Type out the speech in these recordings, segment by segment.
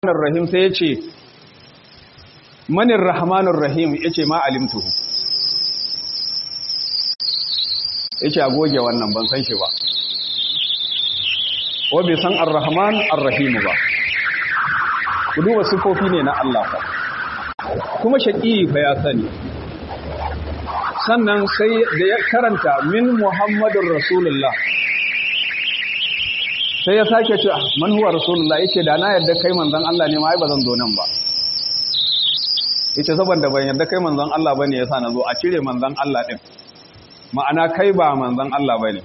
rahmanir rahim sai ya ce manir rahmanir rahim ya ce ma alimtuhu ya ce a goge wannan ban san shi ba wa bai san ar-rahman ar-rahim ba ku duba sifofi ne na Allah fa kuma shaƙi fa ya sani sannan sai da ya karanta min muhammadun rasulullah sai ya sake ce man huwa rasulullah yace da na yadda kai manzon Allah ne ma ai bazan zo nan ba yace saboda ban yadda kai manzon Allah bane yasa na zo a cire manzon Allah din ma'ana kai ba manzon Allah bane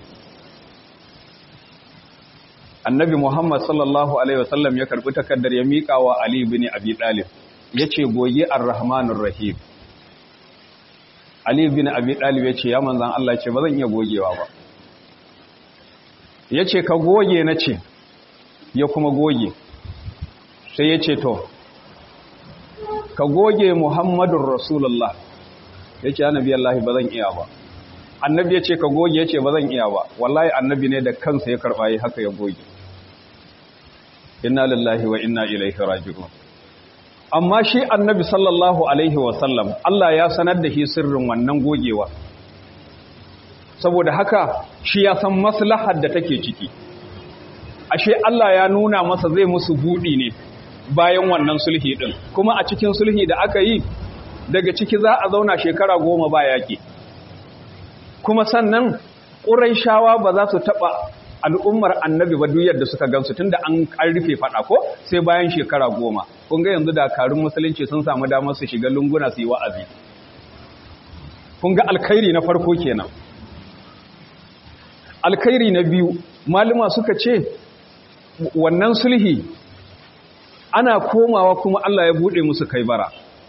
annabi Muhammad sallallahu alaihi wasallam ya karbi takaddar ya mika wa Ali ibn Abi Talib yace goge ar-rahmanur rahim Ali ibn Abi Talib yace ya manzon Allah yace bazan iya gogewa ba ya ce ka goge na ce ya kuma goge sai ya ce to ka goge muhammadun rasulullah ya ce annabi Allah ba zan iya ba annabi ya ce ka goge ya ce ba zan iya ba wallahi annabi ne da kansa ya karɓa yi haka ya goge inna lillahi wa inna ilaihi raji'un amma shi annabi sallallahu alaihi wasallam Allah ya sanar da shi sirrin wannan gogewa saboda haka shi ya san maslahar da take ciki ashe Allah ya nuna masa zai musu budi ne bayan wannan sulhi din kuma a cikin sulhi da aka yi daga ciki za a zauna shekara goma ba yaki kuma sannan ƙuraishawa ba za su taɓa al'ummar annabi ba duk da suka gansu tunda an rufe faɗa ko sai bayan shekara goma kun ga yanzu dakarun musulunci sun samu damar su shiga lunguna su yi wa'azi kun ga alkhairi na farko kenan alkhairi na biyu maluma suka ce wannan sulhi ana komawa kuma Allah ya bude musu kai bara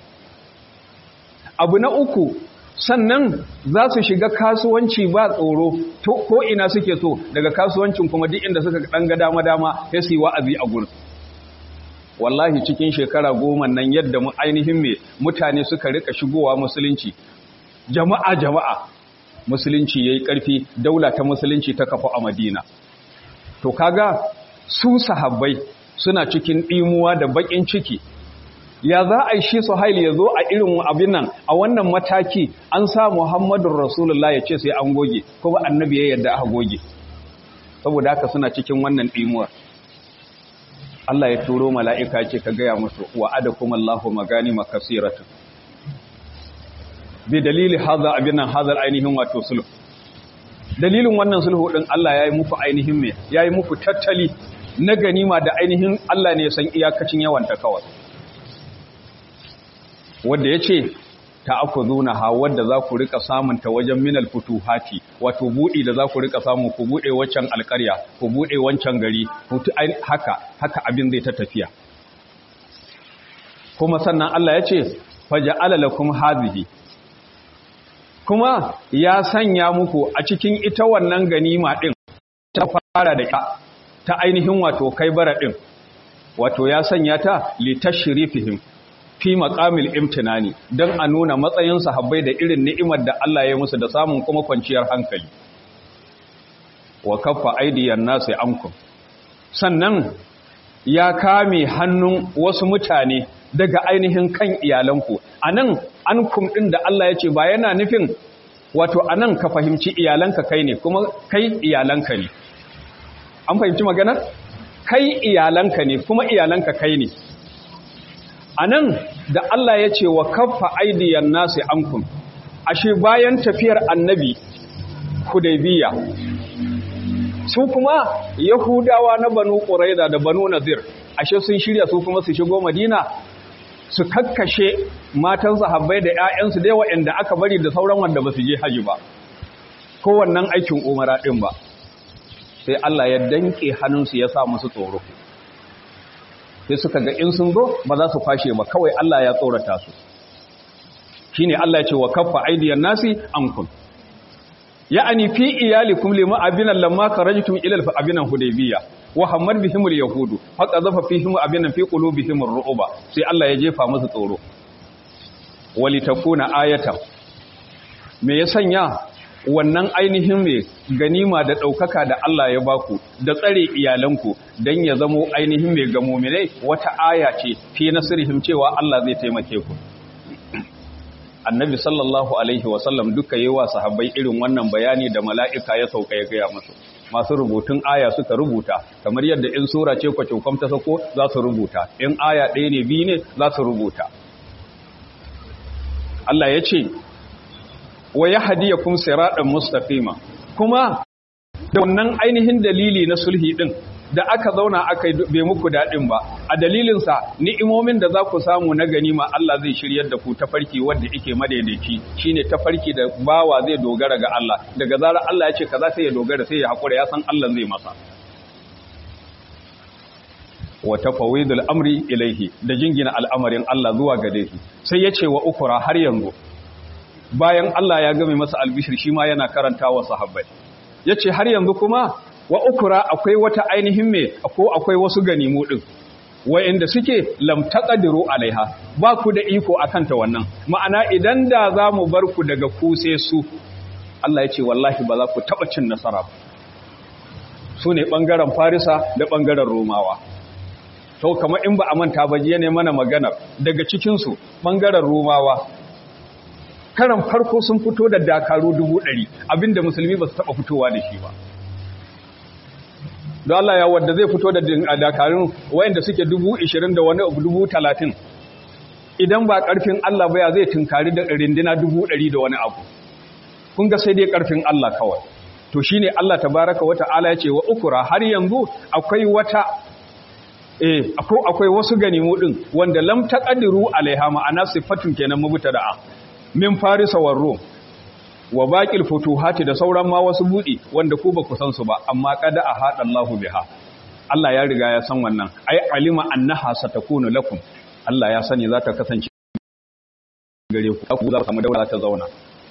abu na uku sannan za su shiga kasuwanci ba tsoro ko ina suke so daga kasuwancin kuma duk inda suka dan ga dama dama sai su yi wa'azi a gurin wallahi cikin shekara goma nan yadda mu ainihin me mutane suka rika shigowa musulunci jama'a jama'a musulunci yayi ƙarfi daula ta musulunci ta kafa a Madina to kaga su sahabbai suna cikin ɗimuwa da baƙin ciki ya za a yi shi Suhail ya zo a irin abin nan a wannan mataki an sa Muhammadun Rasulullah ya ce sai an goge kuma annabi ya yarda aka goge saboda haka suna cikin wannan ɗimuwar Allah ya turo mala'ika ce ka gaya musu wa'adakum Allahu maganima kasiratan bi dalili haza abin nan hazar ainihin wato sulhu dalilin wannan sulhu din Allah ya yi muku ainihin me ya yi muku tattali na ganima da ainihin Allah ne ya san iyakacin yawan ta kawai wanda ya ce ta aku zuna ha wadda za ku rika samun ta wajen minal futuhati wato buɗi da za ku rika samu ku buɗe waccan alƙarya ku buɗe wancan gari haka haka abin zai ta tafiya kuma sannan Allah ya ce faja'ala lakum hadhihi kuma ya sanya muku a cikin ita wannan ganima ɗin ta fara da ka ta ainihin wato kai bara ɗin wato ya sanya ta litashirifihim fi maqamil imtinani don a nuna matsayin sahabbai da irin ni'imar da Allah ya musu da samun kuma kwanciyar hankali wa kaffa aidiyan nasi ankum sannan ya kame hannun wasu mutane daga ainihin kan iyalanku anan ankum din da Allah ya ce ba yana nufin wato anan ka fahimci iyalanka kai ne kuma kai iyalanka ne an fahimci magana kai iyalanka ne kuma iyalanka kai ne anan da Allah ya ce wa kaffa aidiyan nasi ankum ashe bayan tafiyar annabi hudaybiya su kuma yahudawa na banu quraida da banu nadir ashe sun shirya su kuma su shigo madina su kakkashe matan sahabbai da ƴaƴansu da waɗanda aka bari da sauran wanda ba su je haji ba ko wannan aikin umara din ba sai Allah ya danke hannunsu ya sa musu tsoro sai suka ga in sun zo ba za su kwashe ba kawai Allah ya tsorata su shine Allah ya ce wa kaffa aidiyan nasi ankum ya'ani fi iyalikum lima abinan lamma karajtum ila al-abinan hudaybiyya wa hammad bihim al-yahud fa qazafa fihim abinan fi qulubihim ar-ru'ba sai Allah ya jefa musu tsoro walitakuna ayatan me ya sanya wannan ainihin mai ganima da ɗaukaka da Allah ya baku da tsare iyalanku don ya zamo ainihin mai ga muminai wata aya ce fi nasirihim cewa Allah zai taimake ku annabi sallallahu alaihi wasallam duka yi wa sahabbai irin wannan bayani da mala'ika ya sauka ya gaya musu masu rubutun aya suka rubuta kamar yadda in sura ce kwacokwam ta sako za su rubuta in aya ɗaya ne biyu ne za su rubuta Allah ya ce wa ya hadiya kuma siraɗin mustaqima kuma da wannan ainihin dalili na sulhi ɗin da aka zauna aka bai muku daɗin ba a dalilinsa ni'imomin da za ku samu na ganima Allah zai shiryar da ku tafarki wanda yake madaidaici shine tafarki da bawa zai dogara ga Allah daga zarar Allah ya ce kaza sai ya dogara sai ya haƙura ya san Allah zai masa wa tafawidul amri ilaihi da jingina al'amarin Allah zuwa gare shi sai ya ce wa ukura har yanzu bayan Allah ya game masa albishir shi ma yana karanta wa sahabbai yace har yanzu kuma wa ukura akwai wata ainihin me ko akwai wasu ganimu din wa'inda suke lam taqdiru alaiha ba ku da iko akan ta wannan ma'ana idan da za mu bar ku daga ku sai su Allah ya ce wallahi ba za ku taba cin nasara ba su ne bangaren farisa da bangaren romawa to kamar in ba a manta ba jiya ne mana magana daga cikin su bangaren romawa karan farko sun fito da dakaru dubu ɗari abinda musulmi ba su taɓa fitowa da shi ba don Allah ya wadda zai fito da dakarun wayanda suke dubu ishirin da wani dubu talatin idan ba ƙarfin Allah ba ya zai tunkari da rindina dubu ɗari da wani abu kun ga sai dai ƙarfin Allah kawai to shi ne Allah tabaraka wa ta'ala ya ce wa ukura har yanzu akwai wata eh akwai wasu ganimu ɗin wanda lam taqdiru alaiha ma'ana sifatun kenan mubtada'a min farisa war rum wa baƙil futuhati da sauran ma wasu buɗi wanda ku ba ku san su ba amma kada a haɗa Allahu biha Allah ya riga ya san wannan ai alima annaha satakunu lakum Allah ya sani za ta kasance gare ku ku za ku samu daula ta zauna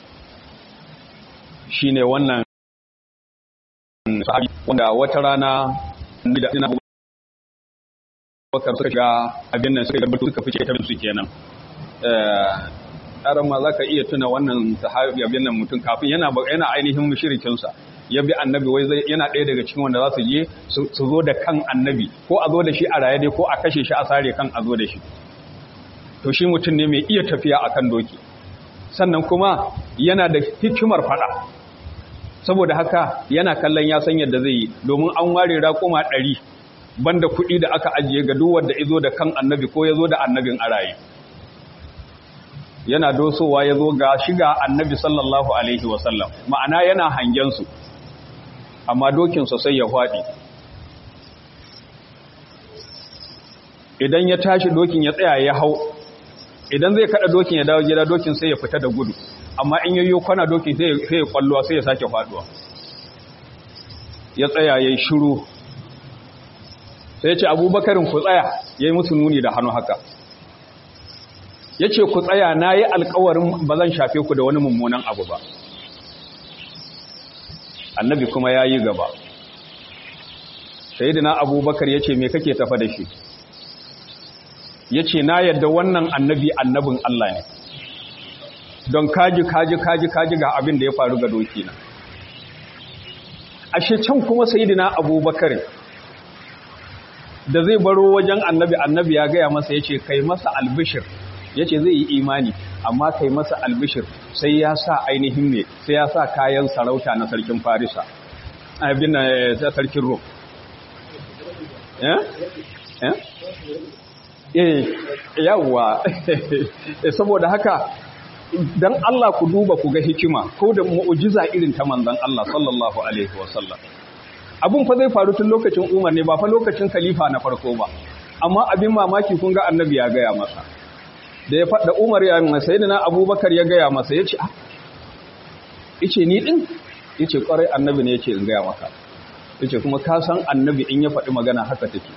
shine wannan sahabi wanda wata rana da ina bakar suka shiga abin nan suka garbatu suka fice ta su kenan karan ma za ka iya tuna wannan sahabi abin nan mutum kafin yana yana ainihin mushrikinsa ya bi annabi wai zai yana ɗaya daga cikin wanda za su je su zo da kan annabi ko a zo da shi a raye dai ko a kashe shi a sare kan a zo da shi to shi mutum ne mai iya tafiya akan doki sannan kuma yana da hikimar fada saboda haka yana kallon ya san yadda zai yi domin an ware raƙuma ɗari banda kuɗi da aka ajiye ga duk wanda izo da kan annabi ko ya zo da annabin a raye yana dosowa ya zo ga shiga annabi sallallahu alaihi wasallam ma'ana yana hangensu amma dokinsa sai ya faɗi idan ya tashi dokin ya tsaya ya hau idan zai kada dokin ya dawo gida dokin sai ya fita da gudu amma in yayyo kwana dokin sai ya kwallowa sai ya sake faduwa ya tsaya ya yi shiru sai ya ce abubakarin ku tsaya ya yi musu nuni da hannu haka ya ce ku tsaya na yi alkawarin ba zan shafe ku da wani mummunan abu ba annabi kuma ya yi gaba sayidina abubakar ya ce me kake tafa da shi ya ce na yadda wannan annabi annabin Allah ne don kaji kaji kaji kaji ga abin da ya faru ga doki na ashe can kuma sayidina abubakar da zai baro wajen annabi annabi ya gaya masa ya ce kai masa albishir ya ce zai yi imani amma kai masa albishir sai ya sa ainihin ne sai ya sa kayan sarauta na sarkin farisa abin na sarkin rom eh yawwa saboda haka dan Allah ku duba ku ga hikima ko da mu'jiza irin ta manzon Allah sallallahu alaihi wasallam abun fa zai faru tun lokacin Umar ne ba fa lokacin khalifa na farko ba amma abin mamaki kun ga annabi ya gaya masa da ya faɗa Umar ya yi masa yadda na Abubakar ya gaya masa ya ce ice ni ɗin ya ce ƙwarai annabi ne ya ce in gaya maka ya ce kuma ka san annabi in ya faɗi magana haka take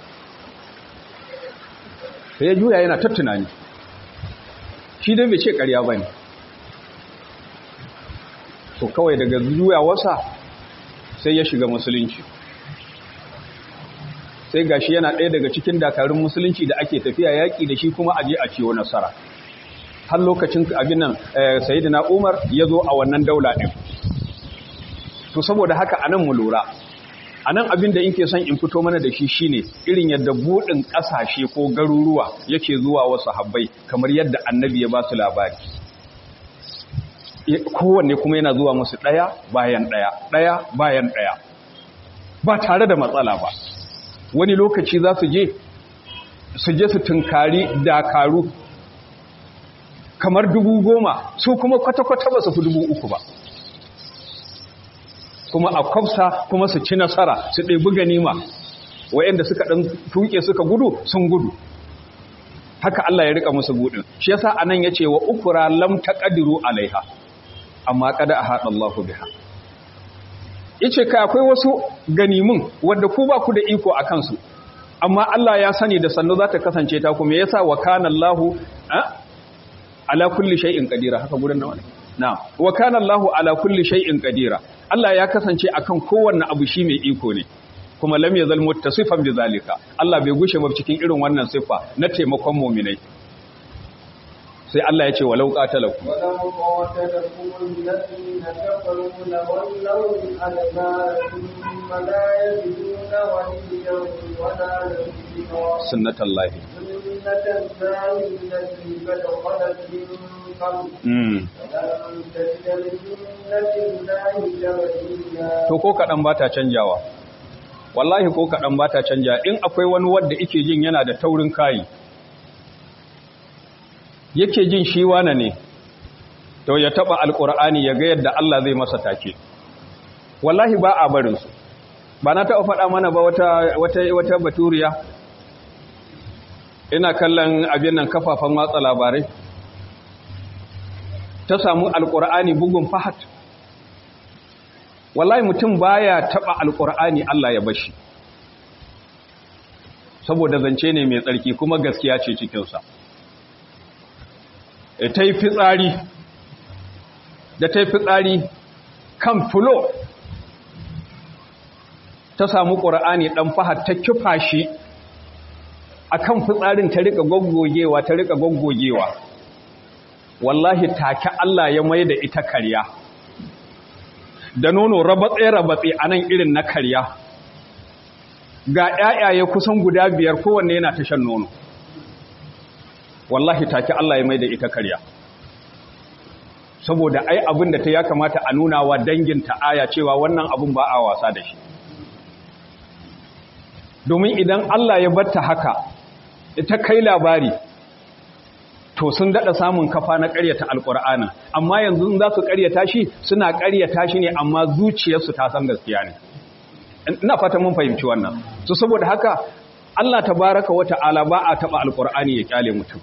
sai ya juya yana ta tunani shi dai bai ce ƙarya ba ne to kawai daga juyawarsa sai ya shiga musulunci sai gashi yana ɗaya daga cikin dakarun musulunci da ake tafiya yaƙi da shi kuma aje a ciwo nasara har lokacin abin nan sayyidina Umar ya zo a wannan daula ɗin to saboda haka anan mu lura anan abin da ke son in fito mana da shi shine irin yadda budin kasashe ko garuruwa yake zuwa wasu habbai kamar yadda annabi ya ba su labari kowanne kuma yana zuwa musu ɗaya bayan ɗaya ɗaya bayan ɗaya ba tare da matsala ba wani lokaci za su je su je su tunkari dakaru kamar dubu goma su kuma kwata-kwata ba su fi dubu uku ba kuma a kwafsa kuma su ci nasara su ɗebi ganima wa'yanda suka ɗan tuke suka gudu sun gudu haka Allah ya rika musu budin shi yasa anan yace wa ukura lam taqdiru alaiha amma kada a haɗa Allahu biha yace kai akwai wasu ganimun wanda ku ba ku da iko a kansu amma Allah ya sani da sannu za ta kasance ta kuma yasa wa kana Allahu ala kulli shay'in qadira haka gurin nawa ne na'am wa kana Allahu ala kulli shay'in qadira Allah ya kasance akan kowanne abu shi mai iko ne kuma lam yazal muttasifan bi zalika Allah bai gushe ba cikin irin wannan sifa na taimakon mu'minai sai Allah ya ce walau qatalakum walau qatalakum alladhina kafaru lawallaw al-adbar thumma la yajiduna waliyyan wala nasira sunnatullahi sunnatullahi allati qad khalat min qabl mm ولن تجد لسنة الله تبديلا to ko kadan bata canjawa wallahi ko kadan bata canja in akwai wani wanda yake jin yana da taurin kai yake jin shi wane ne to ya taba alkur'ani ya ga yadda Allah zai masa take wallahi ba a barin su ba na taba faɗa mana ba wata wata wata baturiya ina kallon abin nan kafafan watsa labarai ta samu alkur'ani bugun fahat wallahi mutum baya taba alkur'ani Allah ya bashi saboda zance ne mai tsarki kuma gaskiya ce cikinsa ta yi fitsari da ta yi fitsari kan fulo ta samu ƙura'ani ɗan fahar ta kifa shi a kan fitsarin ta riƙa goggogewa ta riƙa goggogewa wallahi take Allah ya mai da ita karya da nono rabatse-rabatse a nan irin na karya ga ‘ya'yaye kusan guda biyar kowanne yana ta shan nono wallahi take Allah ya mai da ita karya saboda ai abin da ta ya kamata a nuna wa danginta aya cewa wannan abin ba a wasa da shi domin idan Allah ya batta haka ita kai labari to sun dada samun kafa na ƙaryata alƙur'ana amma yanzu za su ƙaryata shi suna ƙaryata shi ne amma zuciyarsu ta san gaskiya ne ina fata mun fahimci wannan so saboda haka Allah tabaraka wa ta'ala ba a taba alƙur'ani ya kyale mutum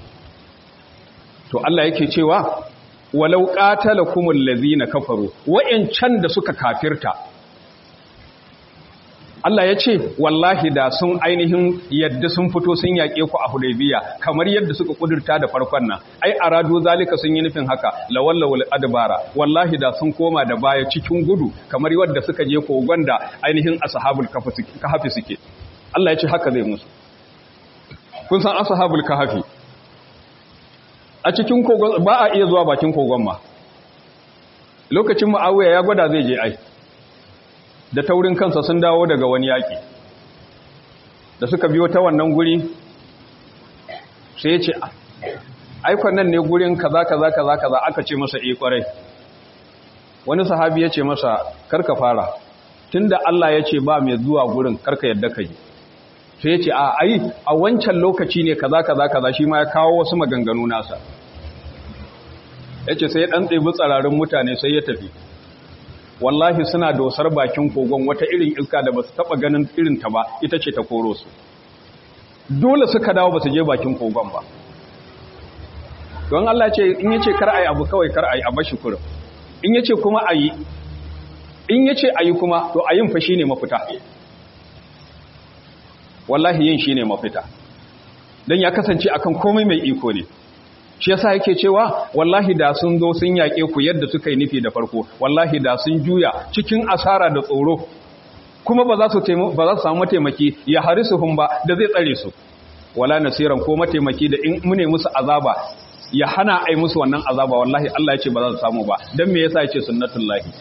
to Allah yake cewa walau qatalakumul ladzina kafaru wa'ancan da suka kafirta Allah ya ce wallahi da sun ainihin yadda sun fito sun yaƙe ku a Hudaybiya kamar yadda suka kudurta da farkon nan ai aradu zalika sun yi nufin haka lawallawul adbara wallahi da sun koma da baya cikin gudu kamar yadda suka je kogon da ainihin ashabul kahfi suke Allah ya ce haka zai musu kun san ashabul kahfi a cikin kogon ba a iya zuwa bakin kogon ma lokacin Muawiya ya gwada zai je ai da taurin kansa sun dawo daga wani yaƙi da suka biyo ta wannan guri sai ya ce aikon nan ne gurin kaza kaza kaza kaza aka ce masa e kwarai wani sahabi ya ce masa karka fara tunda Allah ya ce ba mai zuwa gurin karka yadda ka yi sai ya ce a ai a wancan lokaci ne kaza kaza kaza shi ma ya kawo wasu maganganu nasa ya ce sai ya ɗan ɗebi tsararin mutane sai ya tafi wallahi suna dosar bakin kogon wata irin iska da ba su taɓa ganin irinta ba ita ce ta koro su dole suka dawo ba su je bakin kogon ba don Allah ce in ya ce kar a yi abu kawai kar a yi a bashi kurin in ya ce kuma a yi in ya ce a yi kuma to a yin fa shi ne mafita wallahi yin shi ne mafita don ya kasance akan komai mai iko ne shi yasa yake cewa wallahi da sun zo sun yaƙe ku yadda suka yi nufi da farko wallahi da sun juya cikin asara da tsoro kuma ba za su ba za su samu mataimaki ya harisuhum ba da zai tsare su wala nasiran ko mataimaki da in mune musu azaba ya hana ai musu wannan azaba wallahi Allah ya ce ba za su samu ba dan me yasa yace sunnatullahi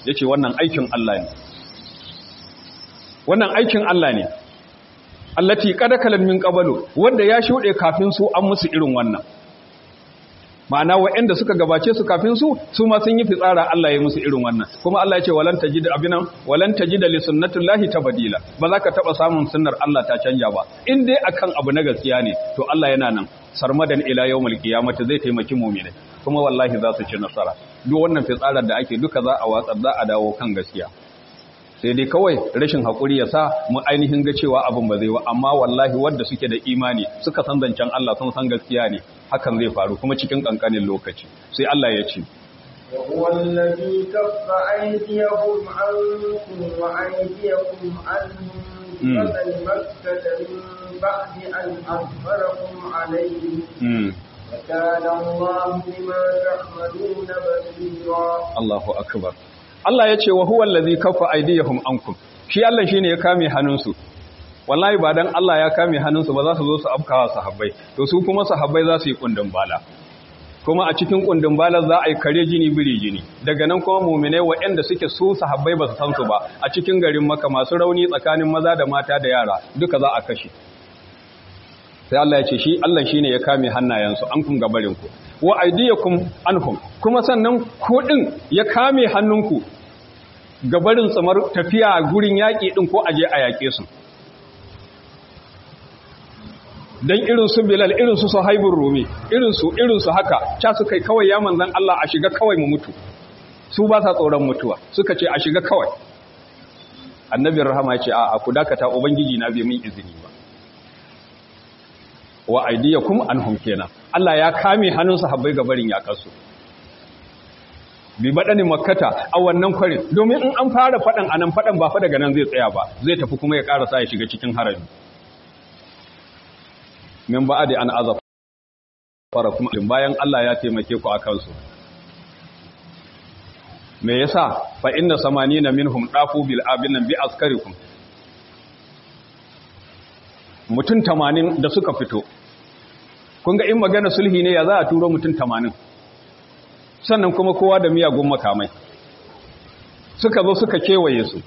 yace wannan aikin Allah ne wannan aikin Allah ne allati qad kalan min qablu wanda ya shude kafin su an musu irin wannan ma'ana waɗanda suka gabace su kafin su su ma sun yi fitsara Allah ya musu irin wannan kuma Allah ya ce walan tajid abinan walan tajid li sunnatillahi tabdila ba za ka taba samun sunnar Allah ta canja ba in dai akan abu na gaskiya ne to Allah yana nan sarmadan ila yawmul qiyamati zai taimaki mu'mini kuma wallahi za su ci nasara duk wannan fitsarar da ake duka za a watsar za a dawo kan gaskiya sai dai kawai rashin haƙuri ya sa mu ainihin ga cewa abin ba zai ba amma wallahi wadda suke da imani suka san zancen Allah sun san gaskiya ne hakan zai faru kuma cikin ƙanƙanin lokaci sai Allah ya ce وهو الذي كف أيديهم عنكم وأيديكم عنهم ببطن مكة من بعد أن أظفركم عليهم وكان الله بما تعملون بصيرا الله أكبر Allah ya ce wa huwa allazi kaffa aydiyahum ankum shi Allah shine ya kame hannunsu wallahi ba dan Allah ya kame hannunsu ba za su zo su afkawa sahabbai to su kuma sahabbai za su yi kundin bala kuma a cikin kundin bala za a yi kare jini biri jini daga nan kuma mu'minai waɗanda suke su sahabbai ba su san su ba a cikin garin Makka masu rauni tsakanin maza da mata da yara duka za a kashe sai Allah ya ce shi Allah shine ya kame hannayensu an kun gabarin ku wa aydiyakum anhum kuma sannan ku din ya kame hannunku gabarin tsamar tafiya gurin yaƙi din ko aje a yaƙe su dan irin su Bilal irin su Suhaibur Rumi irin su irin su haka cha su kai kawai ya manzan Allah a shiga kawai mu mutu su ba sa tsoron mutuwa suka ce a shiga kawai annabi rahama ya ce a ku dakata ubangiji na bai min izini ba wa aidiyakum anhum kenan Allah ya kame hannun sahabbai ga barin yakarsu bi badani makkata a wannan kwarin domin in an fara fadan anan fadan ba fa daga nan zai tsaya ba zai tafi kuma ya karasa ya shiga cikin harami min ba'adi an azaf fara kuma bayan Allah ya taimake ku akan su me yasa fa inna samanina minhum dafu bil abinan bi askarikum mutum tamanin da suka fito kun ga in magana sulhi ne ya za a turo mutum tamanin sannan kuma kowa da miyagun makamai suka zo suka kewaye su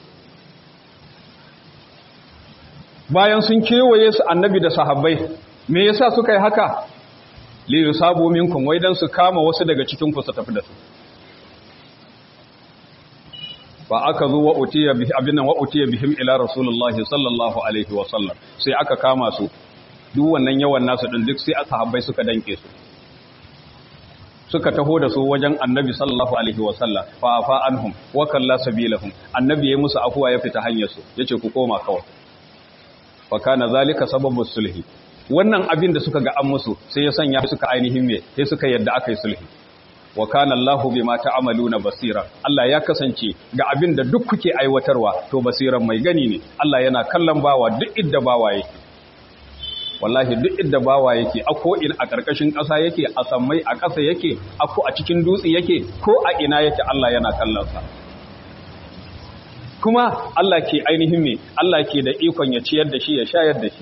bayan sun kewaye su annabi da sahabbai me yasa suka yi haka li yusabu minkum wai dan su kama wasu daga cikin ku su tafi da su fa aka zo wa utiya bihi abinan wa utiya bihim ila rasulullahi sallallahu alaihi wa sallam sai aka kama su duk wannan yawan nasu din duk sai sahabbai suka danke su suka taho da su wajen annabi sallallahu alaihi wa sallam fa afa anhum wa kalla sabilahum annabi ya musu afuwa ya fita hanyar su yace ku koma kawai fa kana zalika sababu sulhi wannan abin da suka ga an musu sai ya sanya suka ainihin me sai suka yadda aka yi sulhi wa kana Allahu bima ta'maluna basira Allah ya kasance ga abin da duk kuke aiwatarwa to basiran mai gani ne Allah yana kallon bawa duk idda bawa yake wallahi duk idda bawa yake a ko in a karkashin ƙasa yake a sammai a ƙasa yake a ko a cikin dutse yake ko a ina yake Allah yana kallon sa kuma Allah ke ainihin me Allah ke da ikon ya ciyar da shi ya shayar da shi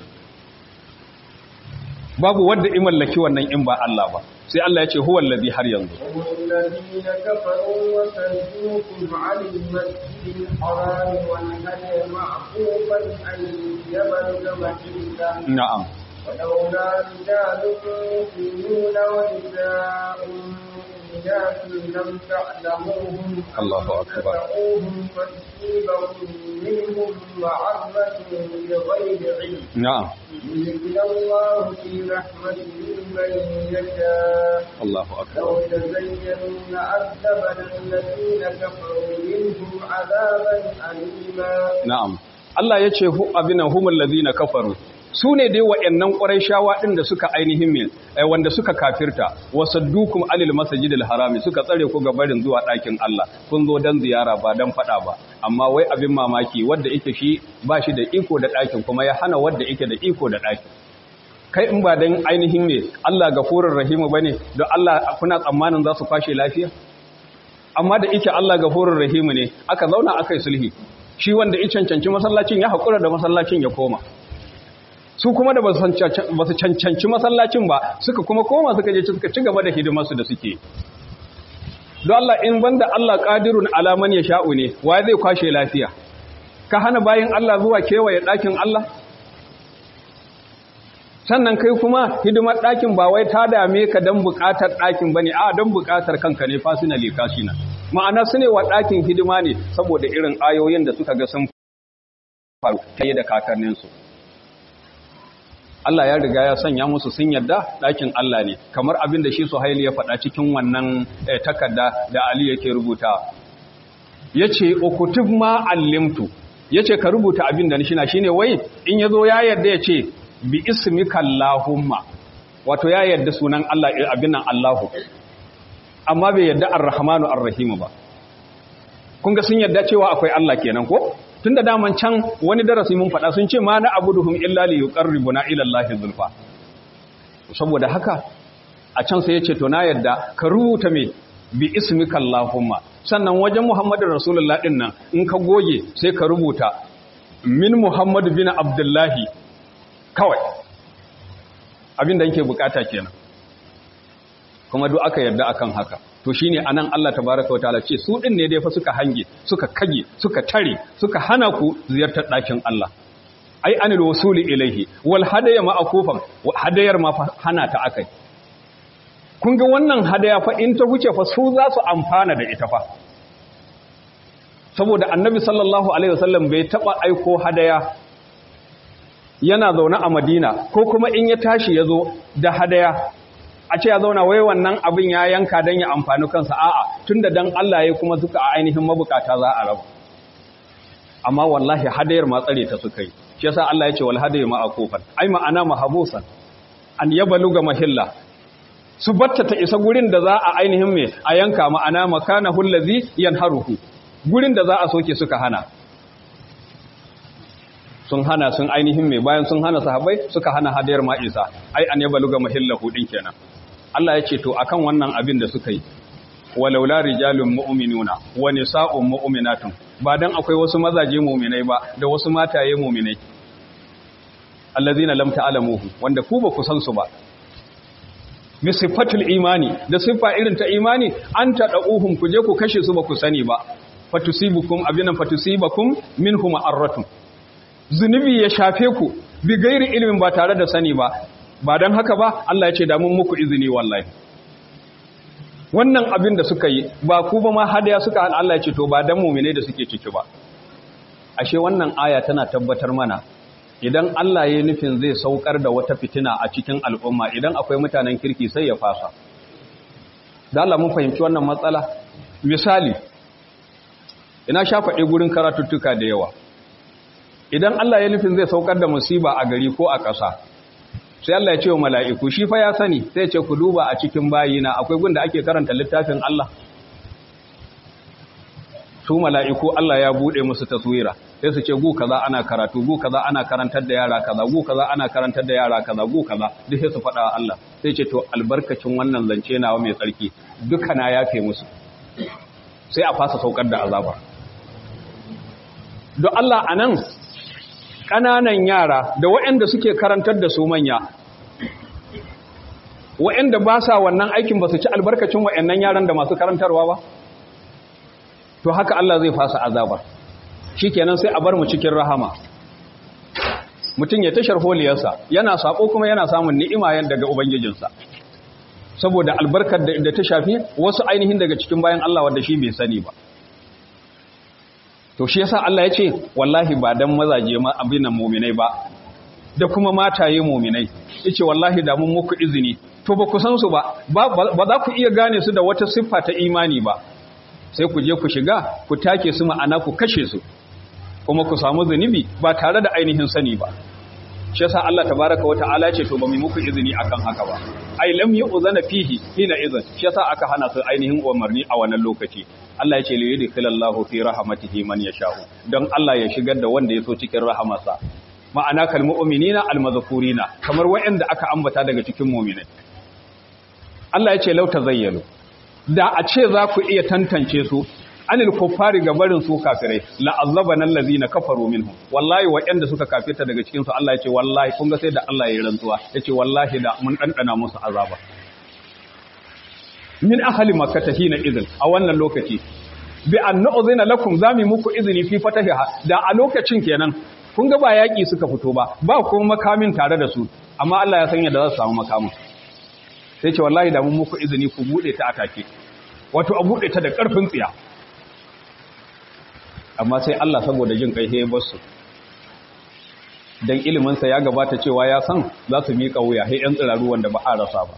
babu wanda i mallaki wannan in ba Allah ba sai Allah ya ce huwa allazi har yanzu والذين كفروا وصدوكم عن المسجد الحرام والهدي معقوفا أن يبلغ محله na'am ولولا رجال مؤمنون ونساء مؤمنات لم تعلموهم أن الله أكبر. تدعوهم فتصيبكم منهم معرة بغير علم na'am يدخل الله في رحمته من يشاء Allahu akbar لو تزينوا لعذبنا الذين كفروا منهم عذابا أليما na'am Allah ya ce hu abinan humul ladina kafaru su ne dai wa'annan ƙurayshawa ɗin da suka ainihin min wanda suka kafirta wasaddukum alil masjidil harami suka tsare ku ga barin zuwa ɗakin Allah kun zo dan ziyara ba dan faɗa ba amma wai abin mamaki wanda yake shi ba shi da iko da ɗakin kuma ya hana wanda yake da iko da ɗakin kai in ba dan ainihin ne Allah gafurur rahimu bane don Allah kuna tsammanin za su kwashe lafiya amma da ike Allah gafurur rahimu ne aka zauna aka yi sulhi shi wanda ya cancanci masallacin ya haƙura da masallacin ya koma su kuma da ba su cancanci masallacin ba suka kuma koma suka je suka ci gaba da hidimarsu da suke don Allah in banda Allah qadirun ala man yasha'u ne wa zai kwashe lafiya ka hana bayin Allah zuwa kewaye ɗakin Allah sannan kai kuma hidimar ɗakin ba wai ta dame ka don buƙatar ɗakin ba ne a don buƙatar kanka ne fasinali kashina ma'ana su ne wa ɗakin hidima ne saboda irin ayoyin da suka ga sun faru ta da kakanninsu Allah ya riga ya sanya musu sun yadda ɗakin Allah ne kamar abin da shi Suhaili ya faɗa cikin wannan takarda da Ali yake rubuta ya ce ukutub ma allimtu ya ce ka rubuta abin da nishina shi ne wai in ya zo ya yarda ya ce bi ismika Allahumma wato ya yarda sunan Allah abin nan Allahu amma bai yarda Ar-Rahmanu Ar-Rahim ba kun ga sun yarda cewa akwai Allah kenan ko tunda daman can wani darasi mun faɗa sun ce ma na abuduhum illa li yuqarribuna ila Allah zulfa saboda haka a can sai ya ce to na yarda ka rubuta me bi ismika Allahumma sannan wajen Muhammadu Rasulullah din nan in ka goge sai ka rubuta min Muhammadu bin Abdullahi kawai abinda yake bukata kenan kuma duk aka yarda akan haka to shine anan Allah tabaaraka wa ta'ala ce su din ne dai fa suka hange suka kage suka tare suka hana ku ziyartar dakin Allah ai anil wasuli ilaihi wal hadaya ma akufan hadayar ma hana ta akai kun ga wannan hadaya fa in ta wuce fa su za su amfana da ita fa saboda annabi sallallahu alaihi wasallam bai taba aiko hadaya yana zaune a madina ko kuma in ya tashi ya zo da hadaya a ce ya zauna wai wannan abin ya yanka don ya amfani kansa a'a tun da don Allah ya kuma suka a ainihin mabukata za a rabu amma wallahi hadayar ma tsare ta suka yi shi yasa Allah ya ce wal hadayu ma akufan ai ma'ana mahabusan an yabaluga mahilla su batta ta isa gurin da za a ainihin me a yanka ma'ana makana hullazi yanharuhu gurin da za a soke suka hana sun hana sun ainihin mai bayan sun hana sahabbai suka hana hadayar ma'isa ai an yaba luga mahillahu din kenan Allah ya ce to akan wannan abin da suka yi walaula rijalun mu'minuna wa nisa'un mu'minatun ba dan akwai wasu mazaje mu'minai ba da wasu mataye mu'minai allazina lam ta'lamuhu wanda ku ba ku san su ba bi sifatul imani da siffa irin ta imani an tadauhum ku je ku kashe su ba ku sani ba fatusibukum abinan fatusibakum minhum arratun zunubi ya shafe ku bi gairi ilimin ba tare da sani ba ba don haka ba Allah ya ce damun muku izini wallahi wannan abin da suka yi ba ku ba ma hadaya suka hana Allah ya ce to ba dan mumine da suke ciki ba ashe wannan aya tana tabbatar mana idan Allah ya nufin zai saukar da wata fitina a cikin al'umma idan akwai mutanen kirki sai ya fasa da Allah mun fahimci wannan matsala misali ina sha faɗi gurin karatuttuka da yawa idan Allah ya nufin zai saukar da musiba a gari ko a ƙasa sai Allah ya ce wa mala'iku shi fa ya sani sai ce ku duba a cikin bayina akwai gunda ake karanta littafin Allah su mala'iku Allah ya buɗe musu taswira sai su ce gu kaza ana karatu gu kaza ana karantar da yara kaza gu kaza ana karantar da yara kaza gu kaza duk sai su faɗa wa Allah sai ce to albarkacin wannan zance nawa mai tsarki duka na yafe musu sai a fasa saukar da azaba don Allah a nan ƙananan yara da waɗanda suke karantar da su manya waɗanda ba sa wannan aikin ba su ci albarkacin waɗannan yaran da masu karantarwa ba to haka Allah zai fasa azaba shi kenan sai a bar mu cikin rahama mutum ya tashar holiyarsa yana saƙo kuma yana samun ni'ima daga ubangijinsa saboda albarkar da ta shafi wasu ainihin daga cikin bayan Allah wanda shi bai sani ba to shi yasa Allah ya ce wallahi ba dan mazaje ma abin nan mu'minai ba da kuma mataye mu'minai yace wallahi da mun muku izini to ba ku san su ba ba za ku iya gane su da wata siffa ta imani ba sai ku je ku shiga ku take su ma'ana ku kashe su kuma ku samu zunubi ba tare da ainihin sani ba shi yasa Allah tabaraka wa ta'ala ce to ba mu muku izini akan haka ba ai lam yu'zana fihi hina idan shi yasa aka hana su ainihin umarni a wannan lokaci Allah ya ce li yudkhilallahu fi rahmatihi man yasha'u dan Allah ya shigar da wanda ya so cikin rahamarsa ma'ana kal mu'minina al mazkurina kamar wayanda aka ambata daga cikin mu'minai Allah ya ce law tazayyalu da a ce za ku iya tantance su anil kuffari ga barin su kafirai la azabana allazina kafaru minhum wallahi waɗanda suka kafirta daga cikin su Allah ya ce wallahi kun ga sai da Allah ya rantsuwa yace wallahi da mun dandana musu azaba min ahli makkah hina idin a wannan lokaci bi an nu'zina lakum zami muku izini fi fatahiha da a lokacin kenan kun ga ba yaki suka fito ba ba kuma makamin tare da su amma Allah ya san yadda za su samu makamin sai ce wallahi da mun muku izini ku bude ta atake wato a bude ta da karfin tsiya amma sai Allah saboda jin kai sai ya bar su dan ilimin sa ya gabata cewa ya san za su miƙa wuya sai yan tsiraru wanda ba a rasa ba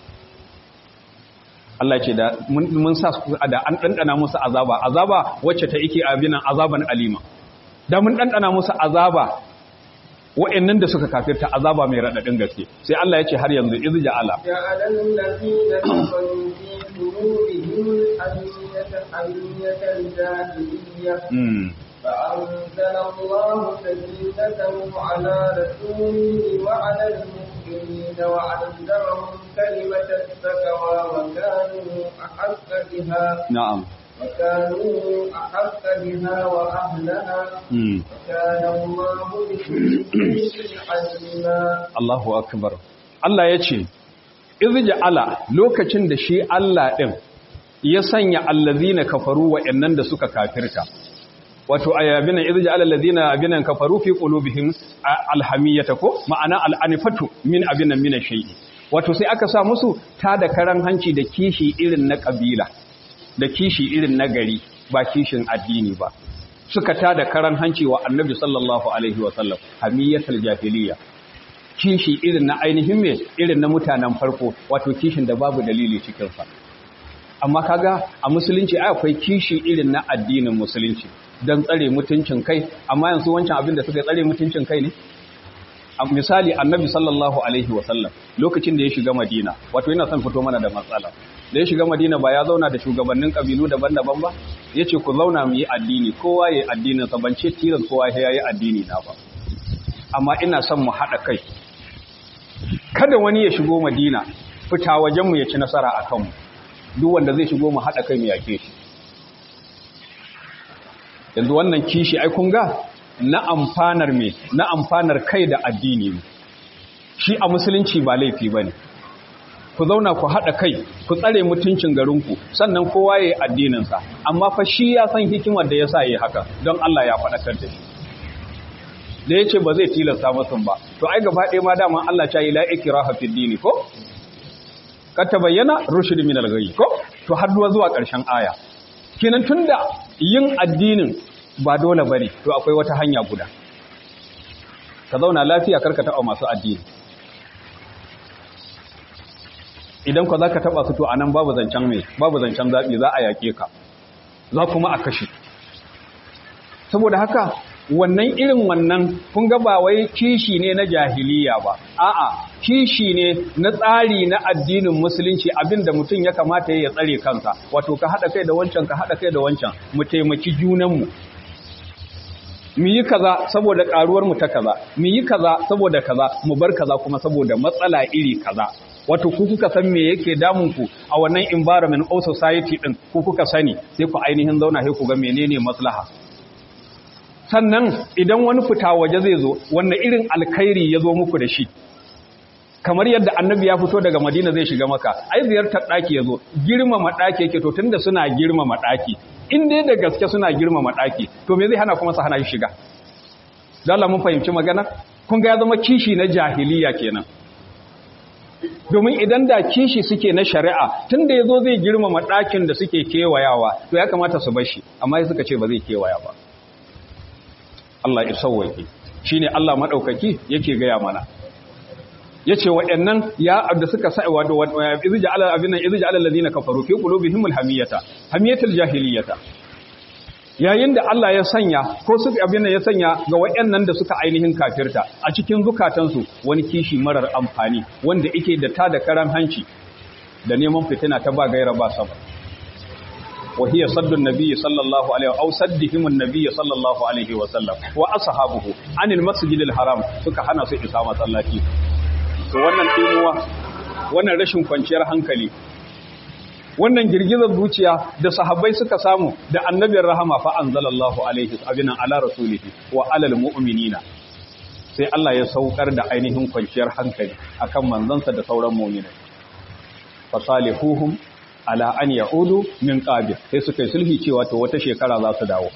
Allah ce da mun sa da an dandana musu azaba azaba wacce ta yake abinan azaban alima da mun dandana musu azaba wa'annan da suka kafirta azaba mai radadin gaske sai Allah ya ce har yanzu iz ja'ala جعل الذين كفروا في قلوبهم حمية حمية الجاهلية mm. فأنزل الله سكينته على رسوله وعلى المؤمنين وعلمهم كلمة التقوى وكانوا أحق بها na'am وكانوا أحق بها وأهلها mm. وكان الله بكل شيء عليما Allahu akbar Allah ya ce iz ja'ala lokacin da shi Allah din ya sanya allazina kafaru wa'annan da suka kafirta wato ayabina iz ja'ala allazina abinan kafaru fi qulubihim alhamiyata ko ma'ana al'anifatu min abinan min shay'i wato sai aka sa musu ta da karan hanci da kishi irin na kabila da kishi irin na gari ba kishin addini ba suka ta da karan hanci wa annabi sallallahu alaihi wasallam hamiyatul jahiliya kishi irin na ainihin me irin na mutanen farko wato kishin da babu dalili cikin sa amma kaga a musulunci ai akwai kishi irin na addinin musulunci dan tsare mutuncin kai amma yanzu wancan abin da suka tsare mutuncin kai ne a misali annabi sallallahu alaihi wasallam lokacin da ya shiga madina wato yana son fito mana da matsala da ya shiga madina ba ya zauna da shugabannin kabilu daban-daban ba ya ce ku zauna mu yi addini kowa ya yi addinin sa ban ce tilas kowa ya yi addini na ba amma ina son mu haɗa kai kada wani ya shigo madina fita wajenmu ya ci nasara a kanmu duk wanda zai shigo mu haɗa kai mu yake shi yanzu wannan kishi ai kun ga na amfanar me na amfanar kai da addini ne shi a musulunci ba laifi bane ku zauna ku haɗa kai ku tsare mutuncin garinku sannan kowa ya yi addininsa amma fa shi ya san hikimar da ya sa yi haka don Allah ya faɗakar da shi da ya ce ba zai tilasta masu ba to ai gaba ɗaya ma dama Allah ta yi la'ikira hafi dini ko? ka ta bayyana rushid min al-ghayy ko to har zuwa ƙarshen aya kenan tunda yin addinin ba dole bane to akwai wata hanya guda ka zauna lafiya karka taɓa masu addini idan ka zaka taɓa su to anan babu zancen mai babu zancen zaɓi za a yaƙe ka za kuma a kashe saboda haka wannan irin wannan kun ga ba wai kishi ne na jahiliya ba a'a kishi ne na tsari na addinin musulunci abinda mutum ya kamata ya tsare kansa wato ka haɗa kai da wancan ka haɗa kai da wancan mu taimaki junanmu mu yi kaza saboda karuwar mu ta kaza mu yi kaza saboda kaza mu bar kaza kuma saboda matsala iri kaza wato ku kuka san me yake damun ku a wannan environment or society din ku kuka sani sai ku ainihin zauna sai ku ga menene maslaha sannan idan wani fita waje zai zo wannan irin alkhairi ya zo muku da shi kamar yadda annabi ya fito daga madina zai shiga maka ai ziyartar ɗaki ya zo girmama ɗaki yake to tunda suna girmama ɗaki in dai da gaske suna girmama ɗaki to me zai hana kuma su hana shi shiga dala mun fahimci magana kun ga ya zama kishi na jahiliya kenan domin idan da kishi suke na shari'a tunda ya zo zai girmama ɗakin da suke kewayawa to ya kamata su bar shi amma ya suka ce ba zai kewaya ba Allah ya sauwaƙe shi ne Allah maɗaukaki yake gaya mana ya ce waɗannan ya da suka sa wato izija ala abinan izija ala ladina kafaru fi qulubihim alhamiyata hamiyatul jahiliyata yayin da Allah ya sanya ko suka abin ya sanya ga waɗannan da suka ainihin kafirta a cikin zukatansu wani kishi marar amfani wanda yake da ta da karan hanci da neman fitina ta ba gaira ba sabab وهي صد النبي صلى الله عليه أو صدهم النبي صلى الله عليه وسلم وأصحابه عن المسجد الحرام suka hana su isa masallaci to wannan timuwa wannan rashin kwanciyar hankali wannan girgizar zuciya da sahabbai suka samu da annabin rahama fa anzalallahu alaihi abinan ala rasulihi wa alal mu'minina sai Allah ya saukar da ainihin kwanciyar hankali akan manzansa da sauran mu'minai fasalihuhum ala an ya'udu min qabil sai suka yi sulhi cewa to wata shekara za su dawo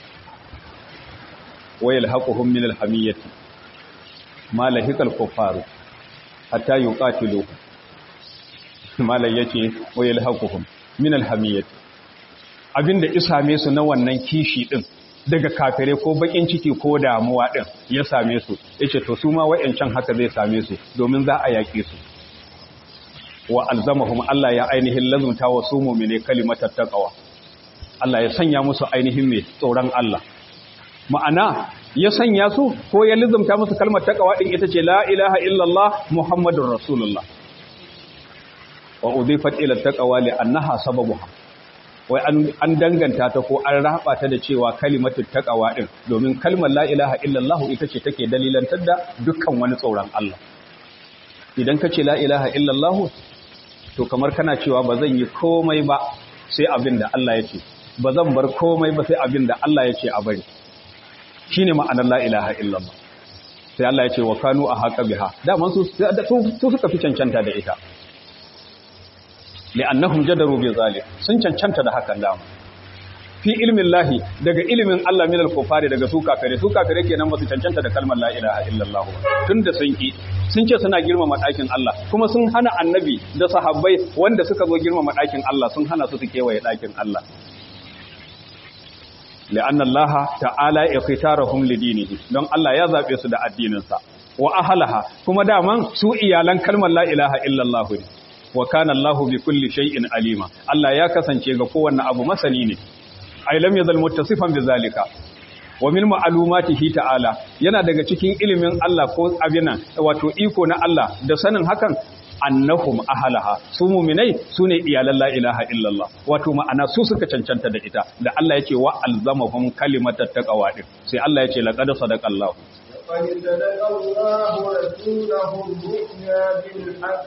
wayal haquhum min alhamiyati ma lahikal kuffaru hatta yuqatilu malai yace wayal haquhum min alhamiyati abinda isame su na wannan kishi din daga kafire ko bakin ciki ko damuwa din ya same su yace to su ma wayancan haka zai same su domin za a yake su wa alzamahum Allah ya ainihin lazumta wa su mu'mine kalimatat taqwa Allah ya sanya musu ainihin mai tsoron Allah ma'ana ya sanya su ko ya lazumta musu kalmar taqwa din ita ce la ilaha illallah muhammadur rasulullah wa udifat ila taqwa li annaha sababuha wai an danganta ta ko an raba ta da cewa kalimatut taqwa din domin kalmar la ilaha illallah ita ce take dalilantar da dukkan wani tsoron Allah idan ka ce la ilaha illallah to kamar kana cewa ba zan yi komai ba sai abin da Allah ya ce ba zan bar komai ba sai abin da Allah ya ce a bari shine ma'anar la ilaha illallah sai Allah ya ce wa kanu a haqa biha daman su su suka fi cancanta da ita li'annahum jadaru bi zalim sun cancanta da hakan dama fi ilmin lahi daga ilimin Allah minal kufari daga su kafire su kafire kenan ba su cancanta da kalmar la ilaha illallah tunda sun ki sun ce suna girmama ɗakin Allah kuma sun hana annabi da sahabbai wanda suka zo girmama ɗakin Allah sun hana su su kewaye ɗakin Allah li'anna Allah ta'ala ikhtarahum lidinihi don Allah ya zabe su da addininsa wa ahlaha kuma daman su iyalan kalmar la ilaha illallah ne wa kana Allah bi kulli shay'in alima Allah ya kasance ga kowanne abu masani ne ai lam yazal muttasifan bizalika wa min ma'lumatihi ta'ala yana daga cikin ilimin Allah ko abinan wato iko na Allah da sanin hakan annahum ahlaha su mu'minai sune iyalan la ilaha illallah wato ma'ana su suka cancanta da ita da Allah yake wa alzamahum kalimatat taqwa din sai Allah yake laqad sadaqallahu قد صدق الله رسوله الرؤيا بالحق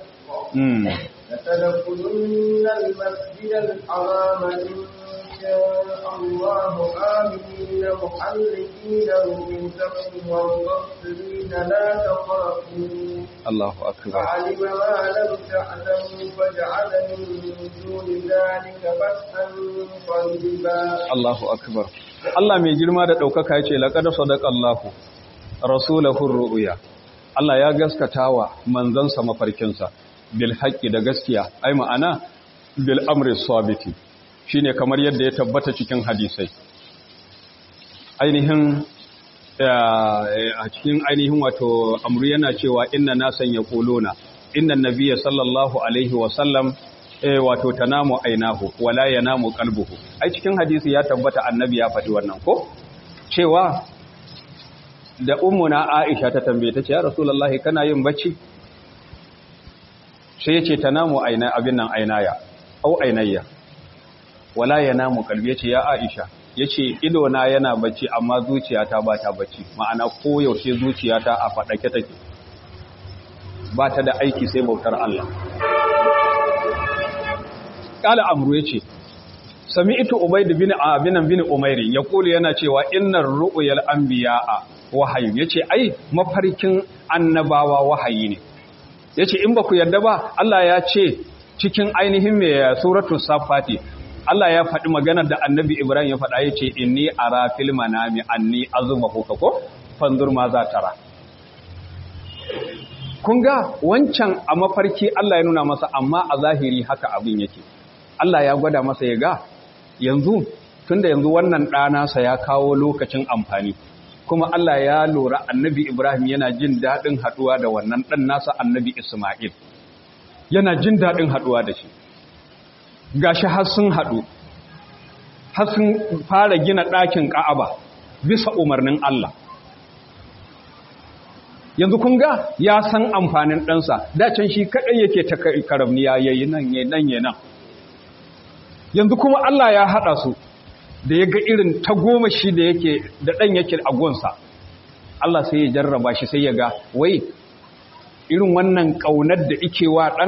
لتدخلن المسجد الحرام إن الله آمنين محلقين رؤوسكم ومقصرين لا تخافون الله أكبر فعلم ما لم تعلموا فجعل من دون ذلك فتحا قريبا الله أكبر Allah mai girma da ɗaukaka ya ce, Laƙada sadaka Allahu, Rasulahun ru'uya, Allah ya gaskata wa manzansa mafarkinsa, bil haƙƙi da gaskiya, ai ma'ana, bil amri sabiti, shi ne kamar yadda ya tabbata cikin hadisai. Ainihin, a cikin ainihin wato, amru yana cewa inna na sanya ƙolona, inna nabiya sallallahu Alaihi wasallam eh wato tanamu ainahu wala yanamu qalbuhu ai cikin hadisi ya tabbata annabi ya faɗi wannan ko cewa da ummuna Aisha ta tambaye ta ce ya rasulullahi kana yin bacci sai yace tanamu aina abin nan ainaya au ainayya wala yanamu qalbi yace ya Aisha yace ido na yana bacci amma zuciyata ba ta bacci ma'ana koyaushe zuciyata a fadake take ba ta da aiki sai bautar Allah kala amru yace sami'tu ubayd bin abinan bin umairi yaqulu yana cewa innar ru'yal anbiya'a wahayi yace ai mafarkin annabawa wahayi ne yace in ba ku yarda ba Allah ya ce cikin ainihin mai suratul safati Allah ya faɗi maganar da annabi Ibrahim ya faɗa yace inni ara fil manami anni azbahu ko fanzur ma za tara kun ga wancan a mafarki Allah ya nuna masa amma a zahiri haka abin yake Allah ya gwada masa ya ga yanzu tunda yanzu wannan ɗanasa ya kawo lokacin amfani kuma Allah ya lura annabi Ibrahim yana jin daɗin haɗuwa da wannan ɗan nasa annabi Ismail yana jin daɗin haɗuwa da shi gashi har sun haɗu har sun fara gina ɗakin ƙa'aba bisa umarnin Allah yanzu kun ga ya san amfanin ɗansa dacen shi kaɗai yake ta karamniya yayi nan yayi nan yayi nan yanzu kuma Allah ya haɗa su da ya ga irin ta goma shi da yake da ɗan yake a gonsa Allah sai ya jarraba shi sai ya ga wai irin wannan ƙaunar da ike wa ɗan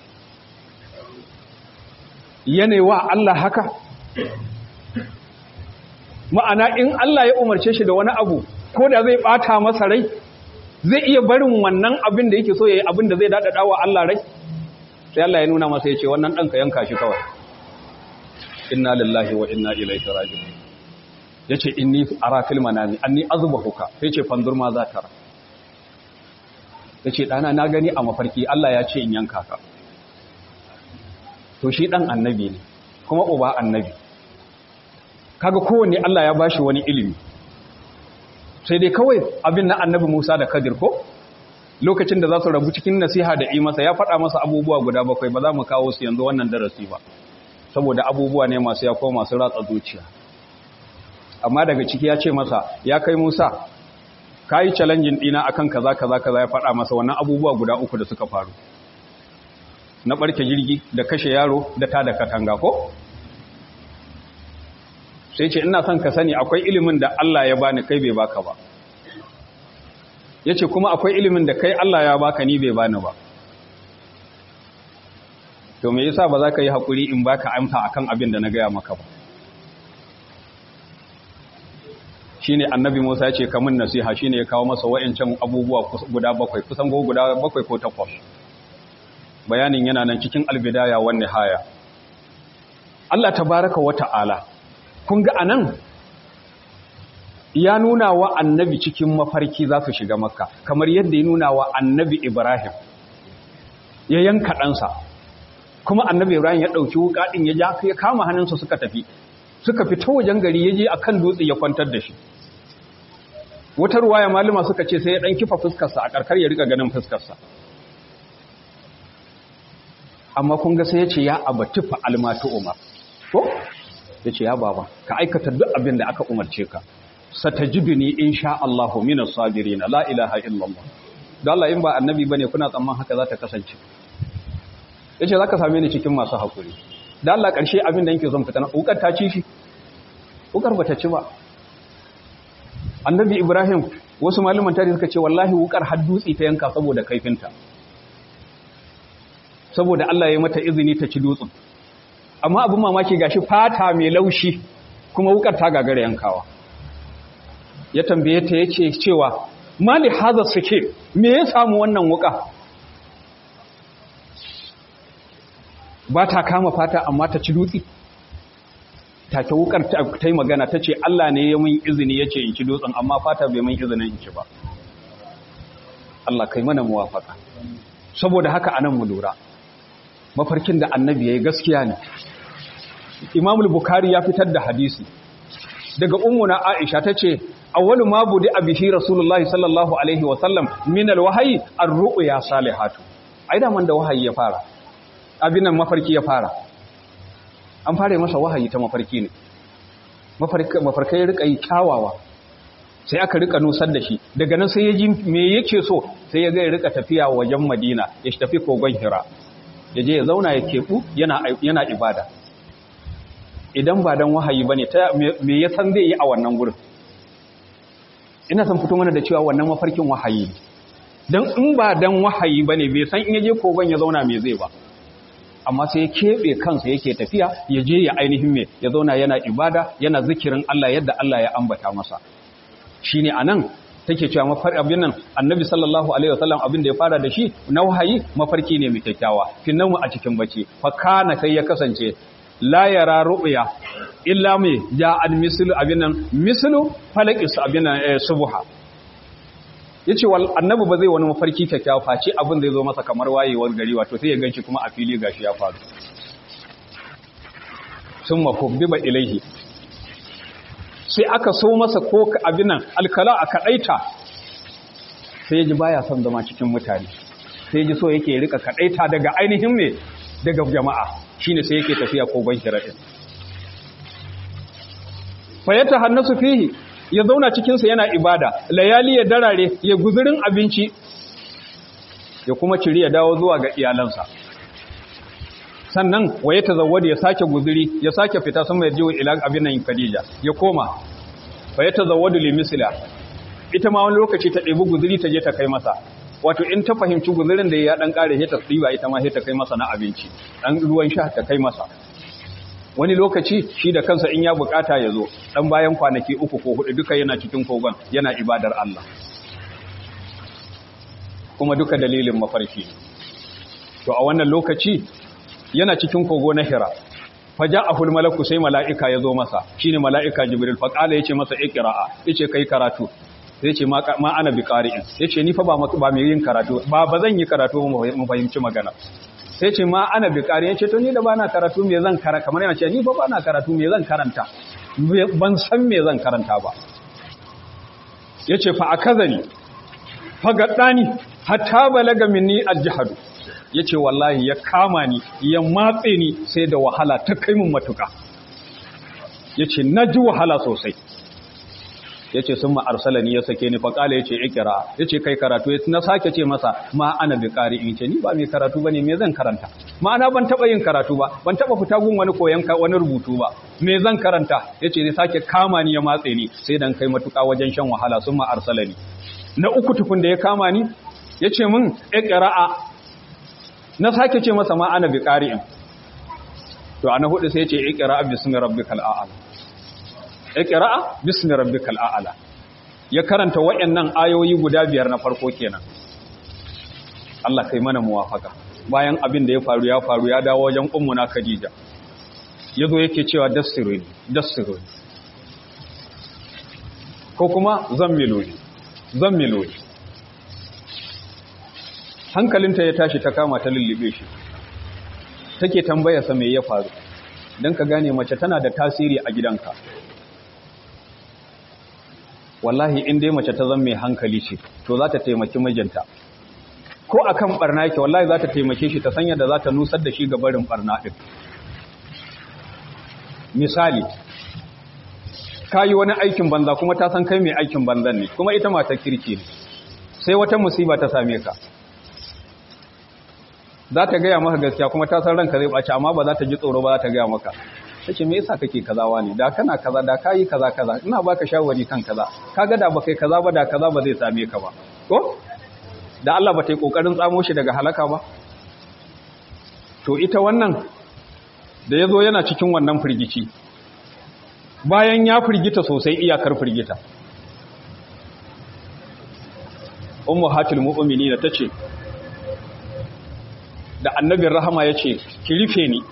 yanewa Allah haka ma'ana in Allah ya umarce shi da wani abu ko da zai ɓata masa rai zai iya barin wannan abin da yake so ya yi abin da zai daɗaɗa wa Allah rai sai Allah ya nuna masa ya ce wannan ɗanka yanka shi kawai inna lillahi wa inna ilaihi raji'un yace inni ara fil manami anni azbahuka yace fandur ma za ta yace dana na gani a mafarki Allah ya ce in yanka ka to shi dan annabi ne kuma uba annabi kaga kowanne Allah ya bashi wani ilimi sai dai kawai abin na annabi Musa da Kadir ko lokacin da za su rabu cikin nasiha da yi masa ya faɗa masa abubuwa guda bakwai ba za mu kawo su yanzu wannan darasi ba saboda abubuwa ne masu ya koma masu ratsa zuciya amma daga ciki ya ce masa ya kai Musa ka yi challenging ɗina akan kaza kaza kaza ya faɗa masa wannan abubuwa guda uku da suka faru na ɓarke jirgi da kashe yaro da ta da katanga ko sai ce ina son ka sani akwai ilimin da Allah ya bani kai bai baka ba ya ce kuma akwai ilimin da kai Allah ya baka ni bai bani ba to me yasa ba za ka yi haƙuri in baka amsa akan abin da na gaya maka ba shine annabi Musa ya ce kamun nasiha shine ya kawo masa wa'ancan abubuwa guda bakwai kusan go guda bakwai ko takwas bayanin yana nan cikin albidaya wan nihaya Allah tabaraka wa ta'ala kun ga anan ya nuna wa annabi cikin mafarki za su shiga makka kamar yadda ya nuna wa annabi ibrahim ya yanka ɗansa kuma annabi ibrahim ya ɗauki wuƙa ɗin ya ja ya kama hannunsa suka tafi suka fito wajen gari ya je a kan dutse ya kwantar da shi wata ruwaya malama suka ce sai ya ɗan kifa fuskarsa a ƙarƙar ya riƙa ganin fuskarsa amma kun ga sai ya ce ya abati fa almatu umar ko ya ce ya baba ka aikata duk abin da aka umarce ka satajiduni insha Allahu minas sabirin la ilaha illallah don Allah in ba annabi bane kuna tsamman haka za ta kasance yace zaka same ni cikin masu hakuri da Allah karshe abin da yake son fitana ukar ta ci shi ukar bata ci ba annabi Ibrahim wasu malaman tarihi suka ce wallahi wukar har dutse ta yanka saboda kaifinta saboda Allah ya mata izini ta ci dutsen amma abin mamaki gashi fata mai laushi kuma wukar ta gagara yankawa ya tambaye ta yace cewa mali hadha suke me ya samu wannan wuka ba ta kama fata amma ta ci dutse take wukar ta yi magana ta ce Allah ne ya mun izini ya ce in ci dutsen amma fata bai mun izinin in ci ba Allah kai mana muwafaka saboda haka anan mu lura mafarkin da annabi ya yi gaskiya ne imamul bukari ya fitar da hadisi daga ummuna aisha ta ce awwalu ma budi abihi rasulullahi sallallahu alaihi wa sallam min alwahyi ar-ru'ya salihatu ai da man da wahayi ya fara abin nan mafarki ya fara an fara masa wahayi ta mafarki ne mafarkai ya rika yi kyawawa sai aka rika nusar da shi daga nan sai ya ji me yake so sai ya ga ya rika tafiya wajen madina ya tafi kogon hira ya je ya zauna ya keɓu yana ibada idan ba don wahayi ba ne me ya san zai yi a wannan gurin ina san fito mana da cewa wannan mafarkin wahayi ne don in ba don wahayi ba ne bai san in ya je kogon ya zauna me zai ba amma sai ya keɓe kansa yake tafiya ya je ya ainihin me ya zauna yana ibada yana zikirin Allah yadda Allah ya ambata masa shi ne a nan take cewa mafar abin nan annabi sallallahu alaihi wasallam abin da ya fara da shi na wahayi mafarki ne mai kyakkyawa finnan a cikin bacci fa kana sai ya kasance la yara ru'ya illa mai ja'al mislu abin nan mislu falaqis abin nan subha yace wal annabi ba zai wani mafarki kyakkyawa face abin zai zo masa kamar wayewar gari wato sai ya ganci kuma a fili gashi ya faru summa hubbiba ilaihi sai aka so masa ko abin nan alkala a kaɗaita sai ya ji baya son zama cikin mutane sai ji so yake rika kaɗaita daga ainihin me daga jama'a shine sai yake tafiya kogon hiraɗin fayyata hannasu fihi ya zauna cikinsa yana ibada layali ya darare ya guzurin abinci ya kuma ciri ya dawo zuwa ga iyalansa sannan waye tazawwada ya sake guzuri ya sake fita sama ya jiwa ila abin nan Khadija ya koma waye tazawwadu li misla ita ma wani lokaci ta ɗebi guzuri ta je ta kai masa wato in ta fahimci guzurin da ya dan kare ta tsiba ita ma sai ta kai masa na abinci dan ruwan sha ta kai masa wani lokaci shi da kansa in ya bukata ya zo dan bayan kwanaki uku ko hudu duka yana cikin kogon yana ibadar Allah kuma duka dalilin mafarki to a wannan lokaci yana cikin kogo na hira faja'ahul malaku sai mala'ika ya zo masa shine mala'ika jibril fa qala yace masa iqra'a yace kai karatu yace ma ma ana bi qari'in yace ni fa ba ba mai yin karatu ba ba zan yi karatu mu fahimci magana sai ce ma ana bi qari'in yace to ni da bana karatu me zan kara kamar yana ce ni fa bana karatu me zan karanta ban san me zan karanta ba yace fa akazani fa gaddani hatta balaga minni aljahadu ya ce wallahi ya kama ni ya matse ni sai da wahala ta kai mun matuka ya ce na ji wahala sosai ya ce sun ma'arsala ni ya sake ni faƙala ya ce ikira ya ce kai karatu ya na sake ce masa ma ana bi ƙari in ce ni ba mai karatu ba ne me zan karanta ma'ana ban taɓa yin karatu ba ban taɓa fita gun wani koyon wani rubutu ba me zan karanta ya ce ya sake kama ni ya matse ni sai dan kai matuka wajen shan wahala sun ma'arsala ni na uku tukun da ya kama ni ya ce min ikira'a na sake ce masa ma ana bi ƙari'in to ana hudu sai ce ikira'a bismi rabbikal a'ala ikira'a bismi rabbikal a'ala ya karanta wayannan ayoyi guda biyar na farko kenan Allah kai mana muwafaka bayan abin da ya faru ya faru ya dawo wajen ummuna Khadija yazo yake cewa dassiruni dassiruni ko kuma zammiluni zammiluni hankalinta ya tashi ta kama ta lullube shi take tambayarsa me ya faru don ka gane mace tana da tasiri a gidanka wallahi in dai mace ta zama mai hankali ce to za ta taimaki mijinta ko akan barna yake wallahi za ta taimake shi ta sanya da za ta nusar da shi ga barin barna ɗin misali ka yi wani aikin banza kuma ta san kai mai aikin banzan ne kuma ita matar kirki ne sai wata musiba ta same ka za ta gaya maka gaskiya kuma ta san ranka zai ɓaci amma ba za ta ji tsoro ba za ta gaya maka ta ce me yasa kake kazawa ne da kana kaza da kayi kaza kaza ina baka shawari kan kaza kaga da baka yi kaza ba da kaza ba zai same ka ba ko da Allah ba ta yi kokarin tsamo shi daga halaka ba to ita wannan da yazo yana cikin wannan firgici bayan ya firgita sosai iyakar firgita ummu hatil mu'minina tace da annabin rahama ya ce ki rufe ni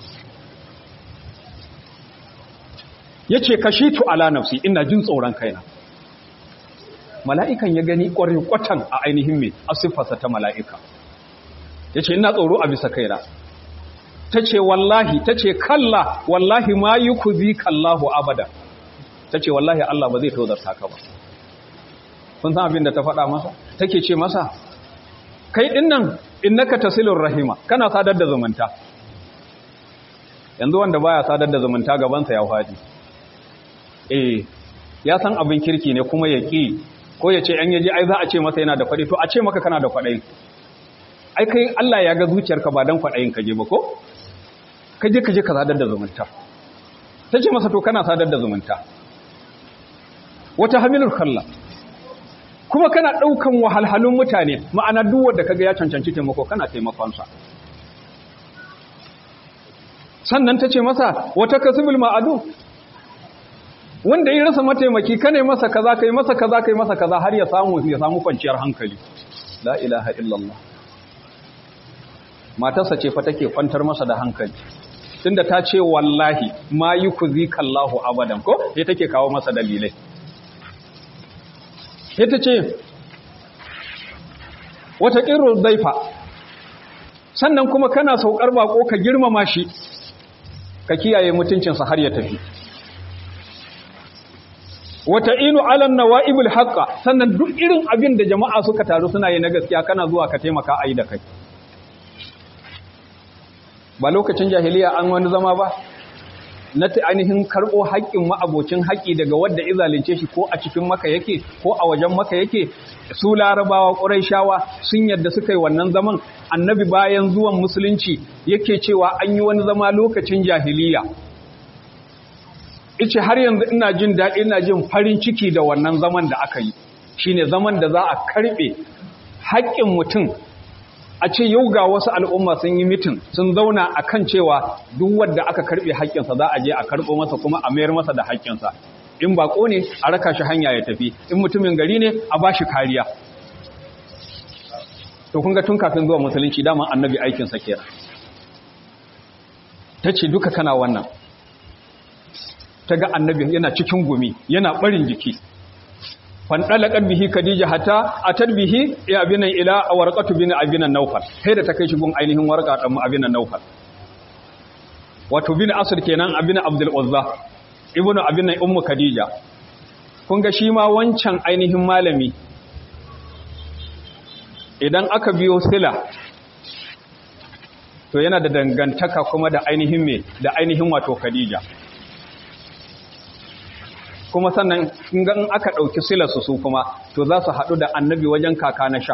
ya ce kashi tu ala nafsi ina jin tsoron kaina mala'ikan ya gani ƙwarin kwatan a ainihin mai asiffarsa ta mala'ika ya ce ina tsoro a bisa kaina ta ce wallahi ta ce kalla wallahi ma yi ku zi kallahu abada ta ce wallahi Allah ba zai tozarta ka ba kun san abin da ta faɗa masa take ce masa kai dinnan innaka tasilur rahima kana sadar da zumunta yanzu wanda baya sadar da zumunta gabansa ya fadi eh ya san abin kirki ne kuma ya ki ko ya ce an yaji ai za a ce masa yana da kwadi to a ce maka kana da kwadi ai kai Allah ya ga zuciyarka ba dan kwadayin ka je ba ko ka je ka je ka sadar da zumunta tace masa to kana sadar da zumunta wata hamilul khalla kuma kana ɗaukan wahalhalun mutane ma'ana duk wanda kaga ya cancanci taimako kana taimakonsa sannan ta ce masa wata kasibul ma'adu wanda ya rasa mataimaki kane masa kaza kai masa kaza kai masa kaza har ya samu ya samu kwanciyar hankali la ilaha illallah matarsa ce fa take kwantar masa da hankali tunda ta ce wallahi ma yukzika Allahu abadan ko sai take kawo masa dalilai ita ce wata ƙirar zaifa sannan kuma kana saukar bako ka girmama shi ka kiyaye mutuncinsa har ya tafi wata inu alan nawa'ibul haqqa sannan duk irin abin da jama'a suka taru suna yi na gaskiya kana zuwa ka taimaka ayi da kai ba lokacin jahiliya an wani zama ba na ta ainihin karɓo haƙƙin ma'abocin haƙƙi daga wadda izalince shi ko a cikin maka yake ko a wajen maka yake su larabawa ƙuraishawa sun yadda suka yi wannan zaman annabi bayan zuwan musulunci yake cewa an yi wani zama lokacin jahiliya ice har yanzu ina jin daɗi ina jin farin ciki da wannan zaman da aka yi shine zaman da za a karɓe haƙƙin mutum a ce yau ga wasu al'umma sun yi mitin sun zauna a kan cewa duk wadda aka karɓe haƙƙinsa za a je a karɓo masa kuma a mayar masa da haƙƙinsa in baƙo ne a raka shi hanya ya tafi in mutumin gari ne a ba shi kariya to kun ga tun kafin zuwa musulunci daman annabi aikinsa kenan ta ce duka kana wannan ta ga annabi yana cikin gumi yana barin jiki fandalaqat bihi khadija hatta atat bihi ya abinan ila warqatu bin abinan nawfal sai da ta kai shi gun ainihin warqa dan abinan nawfal wato bin asr kenan abin abdul uzza ibnu abinan ummu khadija kun ga shi ma wancan ainihin malami idan aka biyo sila to yana da dangantaka kuma da ainihin me da ainihin wato khadija kuma sannan in aka ɗauki silarsu su kuma to za su haɗu da annabi wajen kaka na sha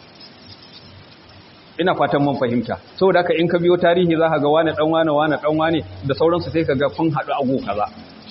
ina fatan mun fahimta saboda haka in ka biyo tarihi za ka ga wane ɗan wane wane ɗan wane da sauransu sai ka ga kun haɗu agu kaza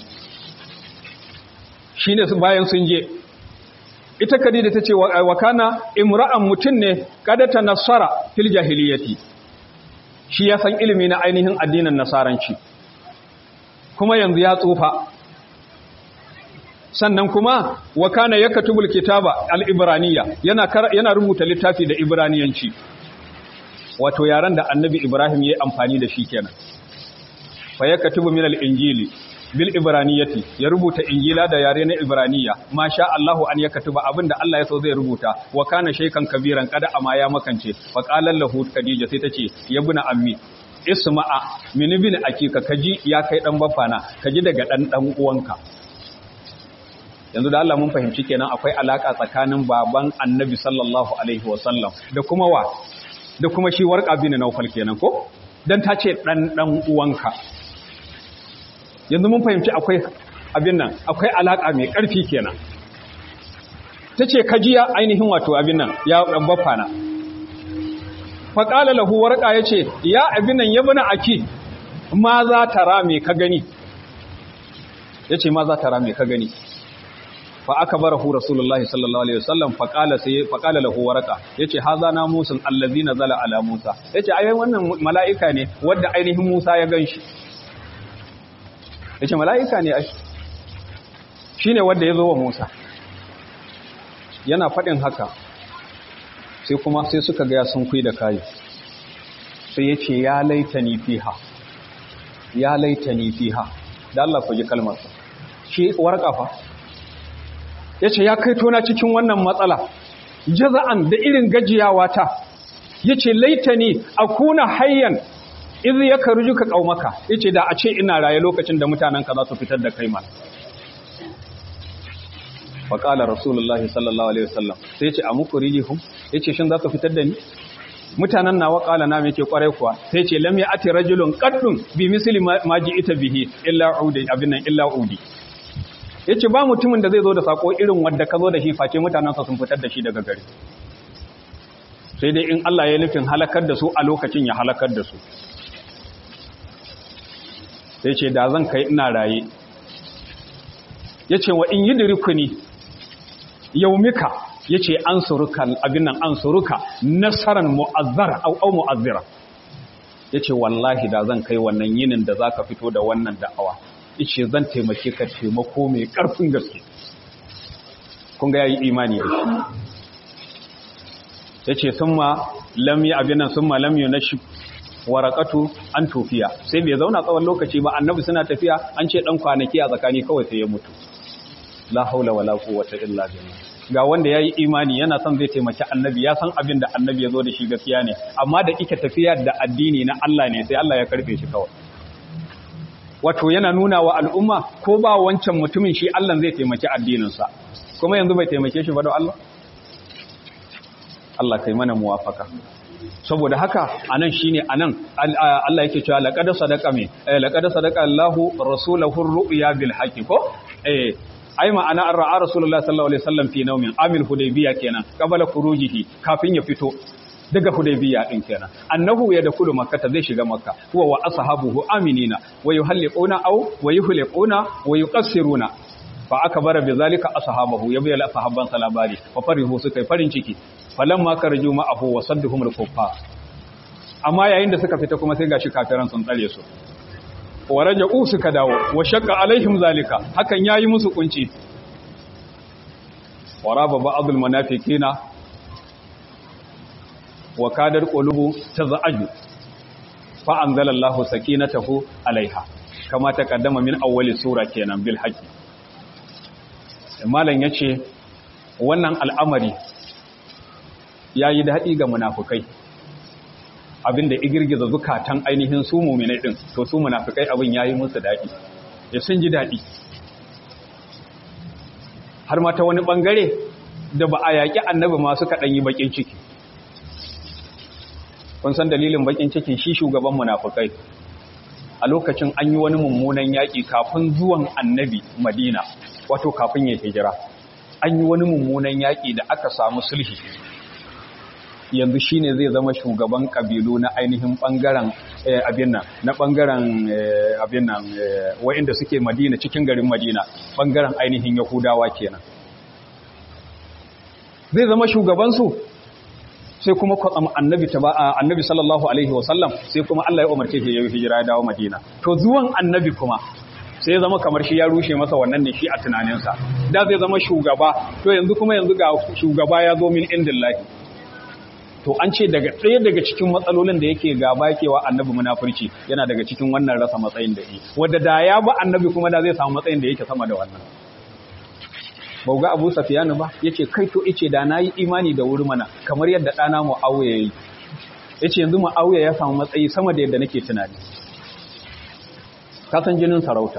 shi ne bayan sun je ita kadida ta ce wa kana imra'an mutum ne kada ta nasara fil jahiliyati shi ya san ilimi na ainihin addinin nasaranci kuma yanzu ya tsufa sannan kuma wa kana yakatubul kitaba al-ibraniyya yana yana rubuta littafi da ibraniyanci wato yaran da annabi ibrahim yayi amfani da shi kenan fa yakatubu min al-injili bil ibraniyati ya rubuta injila da yare na ibraniya masha Allahu an yakatuba abinda Allah ya so zai rubuta wa kana shaykan kabiran kada amma ya makance fa qala lahu khadija sai tace yabuna ammi isma'a min ibn akika kaji ya kai dan bafana kaji daga dan dan uwanka yanzu da Allah mun fahimci kenan akwai alaka tsakanin baban annabi sallallahu alaihi wasallam da kuma wa da kuma shi warqa bin naufal kenan ko dan ta ce dan dan uwanka yanzu mun fahimci akwai abin nan akwai alaka mai karfi kenan tace kajiya ainihin wato abin nan ya dan bafana fa qala lahu warqa yace ya abin nan yabna aki ma za tara me ka gani yace ma za tara me ka gani fa aka barahu rasulullahi sallallahu alaihi wasallam fa qala sai fa qala lahu warqa yace haza na musun allazi nazala ala musa yace ai wannan malaika ne wanda ainihin musa ya ganshi yace malaika ne ai shine wanda yazo wa musa yana fadin haka sai kuma sai suka ga sun kui da kai sai yace ya laitani fiha ya laitani fiha da Allah ku ji kalmar shi warqa fa ya ce ya kai tona cikin wannan matsala jaza'an da irin gajiyawa ta ya ce laitani a kuna hayyan izi ya karu ka ƙaumaka ya ce da a ce ina raye lokacin da mutanenka za su fitar da kai ma faƙalar rasulullahi sallallahu alaihi wasallam sai ce a muku rijihun ya ce shin za su fitar da ni mutanen nawa ƙala na ke kwarai kuwa sai ce lam ya ati rajulun qaddun bi misli ma ji ita bihi illa udi abin nan illa udi ya ce ba mutumin da zai zo da sako irin wadda ka zo da shi face mutanensa sun fitar da shi daga gari sai dai in Allah ya nufin halakar da su a lokacin ya halakar da su sai ce da zan kai ina raye ya ce wa in yi dirikuni yaumika ya ce an suruka abin nan an suruka nasarar mu'azzara au mu'azzira ya ce wallahi da zan kai wannan yinin da za ka fito da wannan da'awa ice zan taimake ka taimako mai ƙarfin gaske kun ga yayi imani da shi yace summa lam ya abinan summa lam yunashi waraqatu an tufiya sai bai zauna tsawon lokaci ba annabi suna tafiya an ce dan kwanaki a tsakani kawai sai ya mutu la haula wala quwwata illa billah ga wanda yayi imani yana son zai taimaki annabi ya san abin da annabi ya zo da shi gaskiya ne amma da kike tafiya da addini na Allah ne sai Allah ya karbe shi kawai wato yana nuna wa al'umma ko ba wancan mutumin shi Allah zai taimaki addininsa kuma yanzu bai taimake shi ba da Allah Allah kai mana muwafaka saboda haka anan shine anan Allah yake cewa laqad sadaqa me laqad sadaqa Allahu rasulahu ar-ru'ya bil haqqi ko eh ai ma'ana an ra'a rasulullahi sallallahu alaihi wasallam fi nawmin amil hudaybiya kenan qabala khurujihi kafin ya fito daga hudaybiya din kenan annahu ya dakulu makka zai shiga makka huwa wa ashabuhu aminina wa yuhalliquna aw wa yuhliquna wa yuqassiruna fa akbara bizalika ashabahu ya bayyana sahabban salabari fa farihu suka farin ciki falamma karaju ma'ahu wa sadduhum al-kuffar amma yayin da suka fita kuma sai gashi kafiran sun tsare su wa raja'u suka dawo wa shakka alaihim zalika hakan yayi musu kunci waraba ba'dul munafiqina wa kadar qulubu taz'aju fa anzalallahu sakinatahu alaiha kama ta kaddama min awwali sura kenan bil haqi malam yace wannan al'amari yayi daɗi ga munafukai abinda igirgiza zukatan ainihin su mu'minai din to su munafukai abin yayi musu daɗi ya sun ji daɗi har ma ta wani bangare da ba a yaƙi annabi ma suka ɗanyi baƙin ciki kun san dalilin baƙin ciki shi shugaban munafukai a lokacin an yi wani mummunan yaƙi kafin zuwan annabi madina wato kafin ya hijira an yi wani mummunan yaƙi da aka samu sulhi yanzu shi ne zai zama shugaban ƙabilu na ainihin ɓangaren abin nan na ɓangaren abin nan wa'inda suke madina cikin garin madina ɓangaren ainihin yahudawa kenan zai zama shugabansu sai kuma kwatsam annabi ta annabi sallallahu alaihi wasallam sai kuma Allah ya umarce shi ya yi hijira ya dawo Madina to zuwan annabi kuma sai ya zama kamar shi ya rushe masa wannan ne shi a tunaninsa da zai zama shugaba to yanzu kuma yanzu ga shugaba ya zo min indillahi to an ce daga ɗaya daga cikin matsalolin da yake gaba yake wa annabi munafurci yana daga cikin wannan rasa matsayin da yi wanda da ya ba annabi kuma da zai samu matsayin da yake sama da wannan bau ga abu safiyanu ba ya ce kai to ice da na yi imani da wuri mana kamar yadda ɗana mu'awuya ya yi ya ce yanzu mu'awuya ya samu matsayi sama da yadda nake tunani kasan jinin sarauta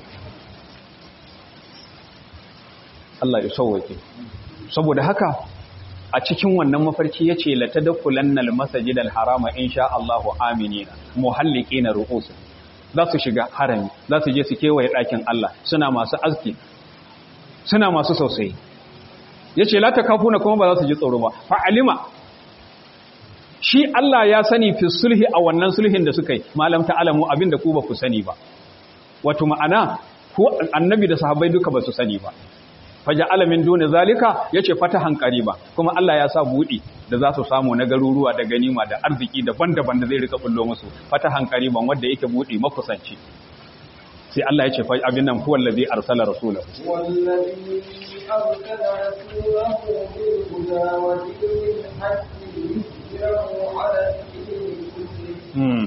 Allah ya sauwake saboda haka a cikin wannan mafarki ya ce lata da kulannal masajidal harama in sha Allahu aminina muhalliki na ru'usu za su shiga harami za su je su kewaye ɗakin Allah suna masu aski suna masu sosai ya ce lata kafuna kuma ba za su ji tsoro ba fa'alima shi Allah ya sani fi sulhi a wannan sulhin da suka yi malam ta'alamu abinda ku ba ku sani ba wato ma'ana ko annabi da sahabbai duka ba su sani ba faja alamin dole zalika ya ce fatahan ba kuma Allah ya sa buɗi da za su samu na garuruwa da ganima da arziki daban-daban da zai rika bullo musu fatahan ban wanda yake buɗi makusanci sai Allah ya ce fa abin nan huwa allazi arsala rasulahu wallazi arsala rasulahu bil huda wa dinil haqqi liyuzhirahu ala ad-din kullihi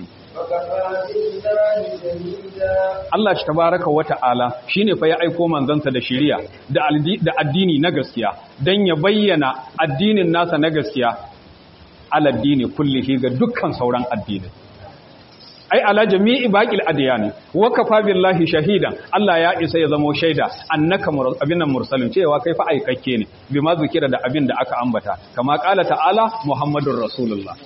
Allah shi tabaraka wa ta'ala shine fa ya aiko manzansa da shiriya da da addini na gaskiya dan ya bayyana addinin nasa na gaskiya ala addini kullihi ga dukkan sauran addinai ai ala jami'i baqil adyani wa kafa billahi shahidan Allah ya isa ya zamo shaida annaka abin nan mursalin cewa kai fa aikakke ne bima zikira da abin da aka ambata kama qala ta'ala muhammadur rasulullah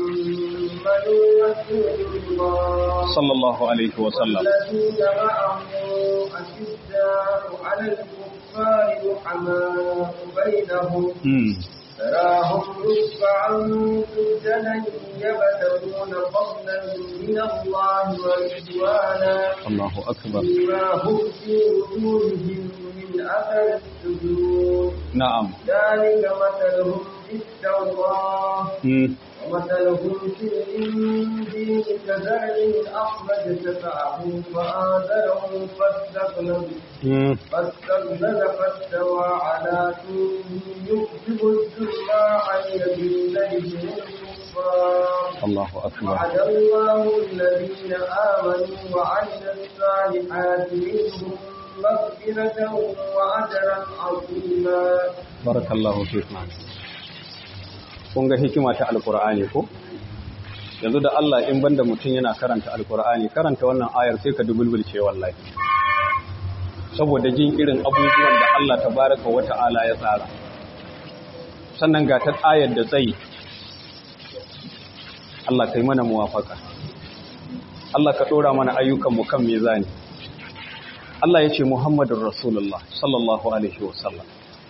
sallallahu alaihi wa sallam تراهم ركعا سجدا يبتغون فضلا من الله ورضوانا الله اكبر بما هم في وجوههم من اثر السجود نعم ذلك مثلهم في التوراه مم. ومثلهم في الانجيل كزرع اخرج شفعه فآذره فاستغلظ مم. فاستغلظ فاستوى على سوقه يكذب الزراع يغيظ بهم الكفار الله اكبر وعد الله الذين آمنوا وعملوا الصالحات منهم مغفرة وأجرا عظيما barakallahu fikum kun ga hikima ta alqur'ani ko yanzu da Allah in banda mutum yana karanta alqur'ani karanta wannan ayar sai ka dubulbulce wallahi saboda jin irin abubuwan da Allah tabaraka wa ta'ala ya tsara sannan ga ta ayar da tsayi Allah kai mana muwafaka Allah ka dora mana ayyukan mu kan mizani Allah ya ce Muhammadur Rasulullah sallallahu alaihi wasallam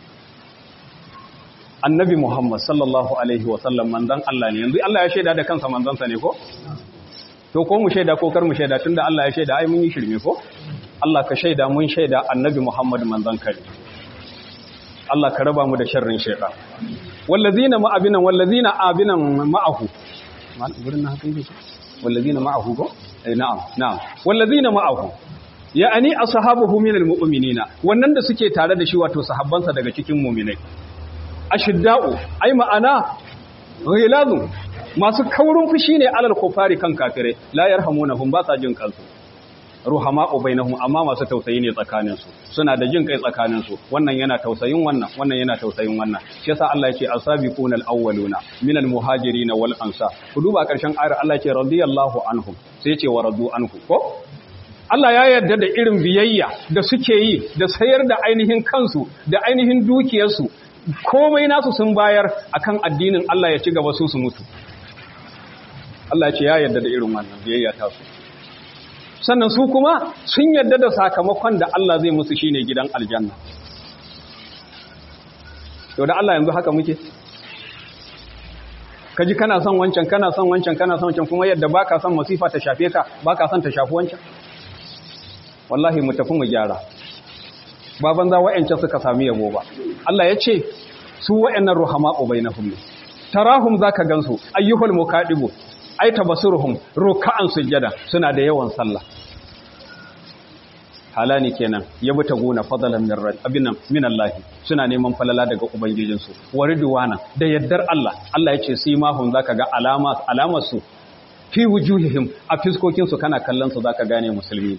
annabi Muhammad sallallahu alaihi wasallam manzon Allah ne yanzu Allah ya shaida da kansa manzansa ne ko to ko mu shaida ko kar mu shaida tunda Allah ya shaida ai mun yi shirme ko Allah ka shaida mun shaida annabi Muhammad manzon ka ne Allah ka raba mu da sharrin shaytan wallazina ma abinan wallazina abinan ma'ahu gurin na haka yake wallazina ma'ahu ko eh na'am na'am wallazina ma'ahu ya'ani ashabuhu minal mu'minina wannan da suke tare da shi wato sahabbansa daga cikin mu'minai ashidda'u ai ma'ana ghilazun masu kaurin fushi ne alal kufari kan kafirai la yarhamunahum ba sa jin kansu ruhama'u bainahum amma masu tausayi ne tsakanin su suna da jin kai tsakanin su wannan yana tausayin wannan wannan yana tausayin wannan shi yasa Allah yake asabiqunal awwaluna minal muhajirin wal ansar ku duba karshen ayar Allah yake radiyallahu anhum sai yace wa radu anhu ko Allah ya yarda da irin biyayya da suke yi da sayar da ainihin kansu da ainihin dukiyarsu komai nasu sun bayar akan addinin Allah ya ci gaba su su mutu Allah ce ya yarda da irin wannan biyayya ta su sannan su kuma sun yarda da sakamakon da Allah zai musu shine gidan aljanna to da Allah yanzu haka muke kaji kana son wancan kana son wancan kana son wancan kuma yadda baka son masifa ta shafe ka baka son ta shafi wancan wallahi mu tafi mu gyara ba banza wa'ancan suka sami yabo ba Allah ya ce su wa'annan ruhama'u bainahum ne tarahum zaka gansu ayyuhul muqaddibu ai tabassuruhum ruk'an sujada suna da yawan sallah halani kenan yabi ta gona fadalan min rabbinan min Allah suna neman falala daga ubangijin su waridwana da yaddar Allah Allah ya ce simahum zaka ga alama alamar su fi wujuhihim a fiskokin su kana kallon su zaka gane musulmi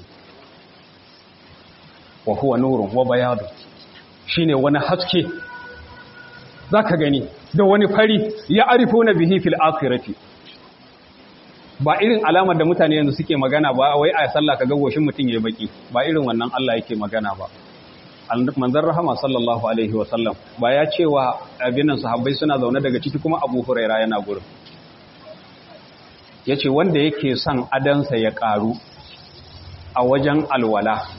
wa huwa nurun wa bayadu shine wani haske zaka gani da wani fari ya arifuna bihi fil akhirati ba irin alamar da mutane yanzu suke magana ba wai a sallah kaga goshin mutun yayi baki ba irin wannan Allah yake magana ba manzon rahama sallallahu alaihi wa sallam ba ya cewa abinan sahabbai suna zaune daga ciki kuma Abu Huraira yana gurin yace wanda yake son adansa ya karu a wajen alwala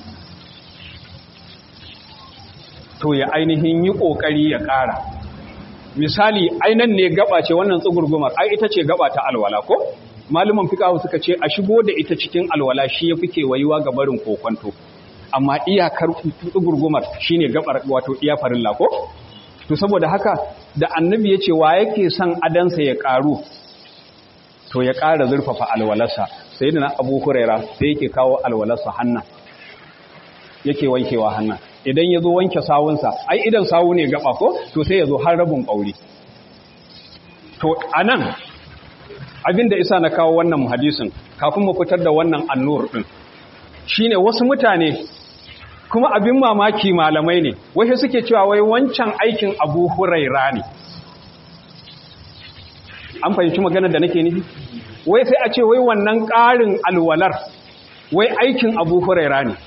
to ya ainihin yi ƙoƙari ya ƙara misali ainan ne gaba ce wannan tsugurgumar ai ita ce gaba ta alwala ko maluman fiqhu suka ce a shigo da ita cikin alwala shi yafi kewayuwa ga barin kokonto amma iyakar tsugurgumar shine gabar wato iya farilla ko to saboda haka da annabi yace wa yake son adansa ya ƙaru to ya ƙara zurfafa alwalarsa sayyidina abu huraira sai yake kawo alwalarsa hannan yake wankewa hannan idan ya zo wanke sawunsa ai idan sawu ne gaba ko to sai ya zo har rabin ƙauri to a nan abinda isa na kawo wannan hadisin kafin mu fitar da wannan annur ɗin shine wasu mutane kuma abin mamaki malamai ne wai suke cewa wai wancan aikin abu huraira ne an fahimci maganar da nake nufi wai sai a ce wai wannan ƙarin alwalar wai aikin abu huraira ne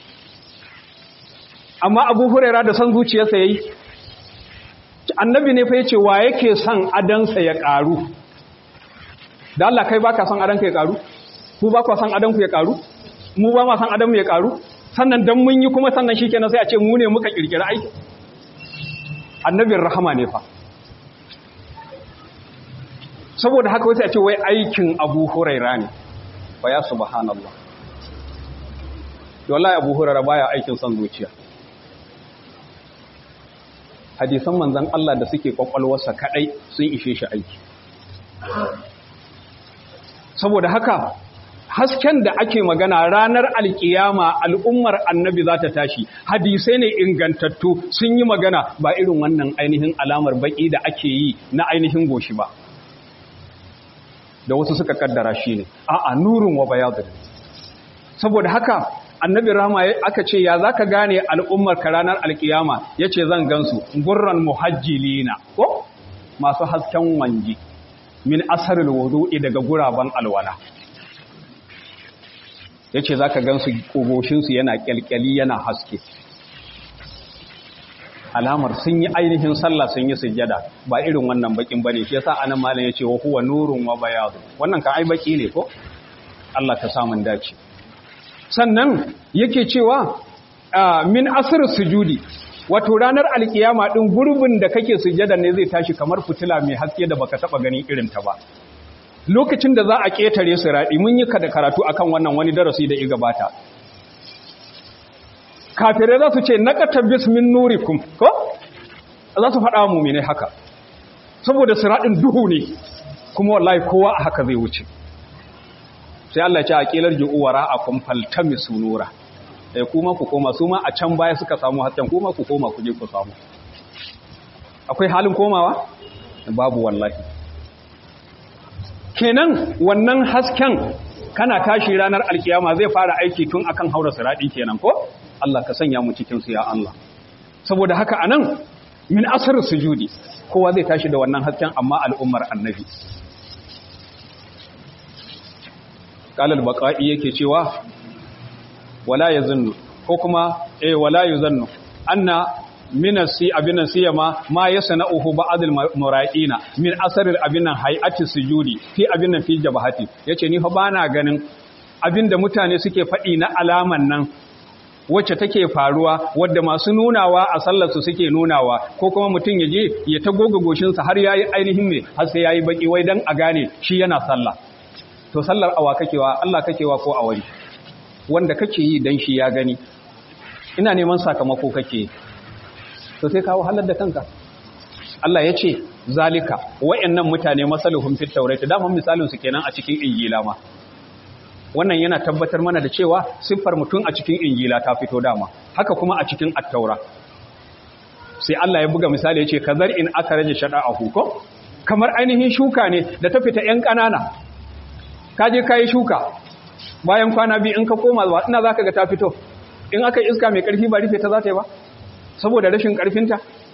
amma abu huraira da son zuciyarsa ya yi annabi ne fa ya ce wa yake son adansa ya ƙaru da Allah kai ba ka son adanka ya ƙaru ku ba ka son adanku ya ƙaru mu ba ma son adanmu ya ƙaru sannan don mun yi kuma sannan shi kenan sai a ce mu ne muka ƙirƙira aiki annabin rahama ne fa saboda haka wasu a ce wai aikin abu huraira ne ba ya subhanallah wallahi abu huraira baya aikin son zuciya hadisan manzan Allah da suke kwakwalwarsa kadai sun ishe shi aiki saboda haka hasken da ake magana ranar alkiyama al'ummar annabi za ta tashi hadisai ne ingantattu sun yi magana ba irin wannan ainihin alamar baki da ake yi na ainihin goshi ba da wasu suka kaddara shi ne a'a nurin wa bayadun saboda haka annabi rahama aka ce ya zaka gane al'ummar ka ranar alkiyama yace zan gansu gurran muhajjilina ko masu hasken wanji min asarul wudu'i daga guraban alwala yace zaka gansu kogoshin su yana kyalkyali yana haske alamar sun yi ainihin sallah sun yi sujjada ba irin wannan bakin bane shi yasa anan malam yace wa huwa nurun wa bayadu wannan kan ai baki ne ko Allah ka samu dace sannan yake cewa min asr sujudi wato ranar alkiyama din gurbin da kake sujjada ne zai tashi kamar fitila mai haske da baka taba gani irin ta ba lokacin da za a ketare siradi mun yi kada karatu akan wannan wani darasi da ya gabata kafirai za su ce naqata bismin nurikum ko za su faɗa mu'mine haka saboda siradin duhu ne kuma wallahi kowa a haka zai wuce sai Allah ce a kilar ji'uwara a kumfaltami sunura sai kuma ku koma su ma a can baya suka samu hasken kuma ku koma ku je ku samu akwai halin komawa babu wallahi kenan wannan hasken kana tashi ranar alkiyama zai fara aiki tun akan haura siradi kenan ko Allah ka sanya mu cikin su ya Allah saboda haka anan min asar sujudi kowa zai tashi da wannan hasken amma al'ummar annabi qalal baqa'i yake cewa wala yazunnu ko kuma eh wala yuzannu anna min asi abinan siyama ma yasna'uhu ba'd al-mura'ina min asar abinan hay'ati sujudi fi abinan fi jabahati yace ni fa bana ganin abinda mutane suke faɗi na alaman nan wacce take faruwa wadda masu nunawa a sallarsu suke nunawa ko kuma mutum ya je ya ta goga goshinsa har yayi ainihin me har sai yayi baki wai dan a gane shi yana sallah to sallar awa kakewa Allah kakewa ko a wani wanda kake yi dan shi ya gani ina neman sakamako kake to sai kawo halar da kanka Allah ya ce zalika wayannan mutane masaluhum fit tawrat da mun misalin su kenan a cikin injila ma wannan yana tabbatar mana da cewa siffar mutum a cikin injila ta fito dama haka kuma a cikin attaura sai Allah ya buga misali ya ce kazar in aka rage shada a huko kamar ainihin shuka ne da ta fita ‘yan ƙanana ka je ka yi shuka bayan kwana biyu in ka koma zuwa ina za ka ga ta fito in aka iska mai ƙarfi ba rufe ta za ta yi ba saboda rashin ƙarfinta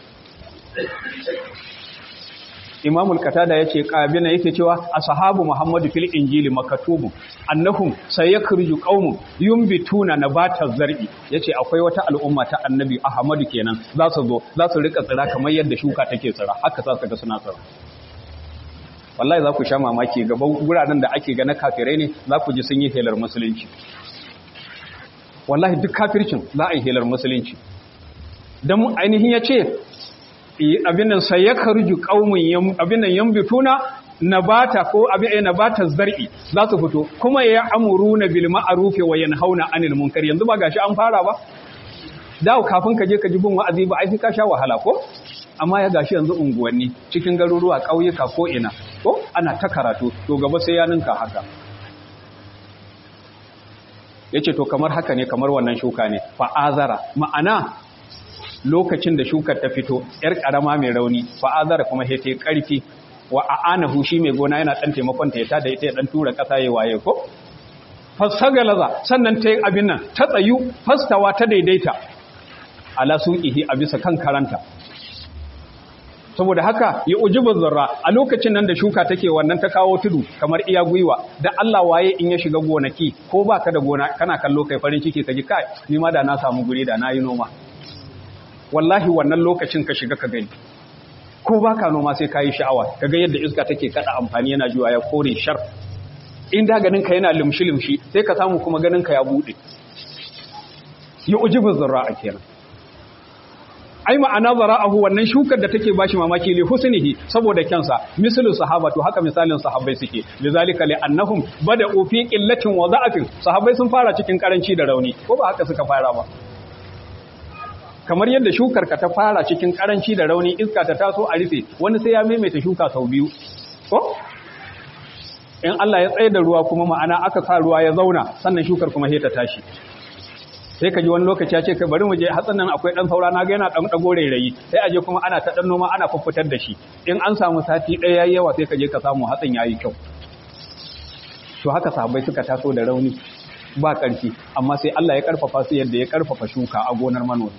imamul katada ya ce ƙabina yake cewa a sahabu muhammadu fil injili makatubu annahum sai ya kirju ƙaunu yumbituna na batar zar'i ya ce akwai wata al'umma ta annabi ahmadu kenan za su zo za su rika tsira kamar yadda shuka take tsira haka za su ga suna tsira wallahi za ku sha mamaki gaban guraren da ake ga na kafirai ne za ku ji sun yi helar musulunci wallahi duk kafircin za a yi helar musulunci don ainihin ya ce abin nan sai ya karju qaumun abin nan yambituna nabata ko abin ay nabata zar'i za su fito kuma ya amuruna bil ma'ruf wa yanhauna 'anil munkar yanzu ba gashi an fara ba dawo kafin ka je ka ji bin wa'azi ba ai sai ka sha wahala ko amma ya gashi yanzu unguwanni cikin garuruwa ƙauyuka ko ina ko ana ta karatu to gaba sai ya ninka haka yace to kamar haka ne kamar wannan shuka ne fa'azara ma'ana lokacin da shukar ta fito yar karama mai rauni fa'azara kuma sai ta yi karfi wa a'anahu shi mai gona yana dan taimakon ta ya tada ita ya dan tura kasa ya waye ko fasagalaza sannan ta yi abin nan ta tsayu fastawa ta daidaita ala suqihi a bisa kan karanta saboda haka ya ujibu zarra a lokacin nan da shuka take wannan ta kawo tudu kamar iya gwiwa da Allah waye in ya shiga gonaki ko baka da gona kana kallo kai farin ciki kaji kai ni ma da na samu guri da na yi noma wallahi wannan lokacin ka shiga ka gani ko baka noma sai kayi sha'awa kaga yadda iska take kada amfani yana juwa ya kore shar in da ganin ka yana limshi limshi sai ka samu kuma ganin ka ya bude ya ujibu zarra kenan ai ma'ana zara'ahu wannan shukar da take bashi mamaki li husnihi saboda kyansa mislu sahabatu haka misalin sahabbai suke lizalika li annahum bada'u fi qillatin wa da'afin sahabbai sun fara cikin karanci da rauni ko ba haka suka fara ba kamar yadda shukar ka ta fara cikin karanci da rauni iska ta taso a rufe wani sai ya maimaita shuka sau biyu ko in Allah ya tsaye da ruwa kuma ma'ana aka sa ruwa ya zauna sannan shukar kuma sai ta tashi sai ka ji wani lokaci ya ce ka bari mu je hatsin nan akwai dan saura na ga yana dan dago rairayi sai aje kuma ana ta dan noma ana fuffutar da shi in an samu sati ɗaya yayi yawa sai ka je ka samu hatsin yayi kyau to haka sahabbai suka taso da rauni ba ƙarfi amma sai Allah ya karfafa su yadda ya karfafa shuka a gonar manomi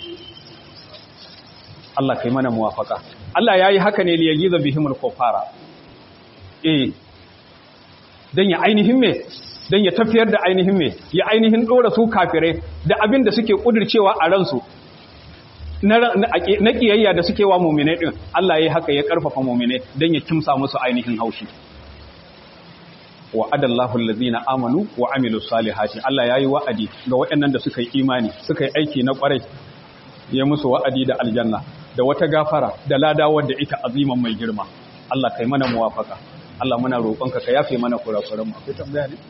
Allah kai mana muwafaka Allah yayi haka ne li yagiza bihimul kufara eh dan ya ainihin me don ya tafiyar da ainihin mai ya ainihin ɗora su kafirai da abin da suke ƙudurcewa a ransu na ƙiyayya da suke wa mummine ɗin Allah ya haka ya ƙarfafa mummine don ya kimsa musu ainihin haushi wa adallahu allazina amanu wa amilu salihati Allah ya yi wa'adi ga waɗannan da suka yi imani suka yi aiki na ƙwarai ya musu wa'adi da aljanna da wata gafara da lada wadda ita aziman mai girma Allah kai mana muwafaka Allah muna roƙonka ka yafe mana kurakuran mu akwai tambaya ne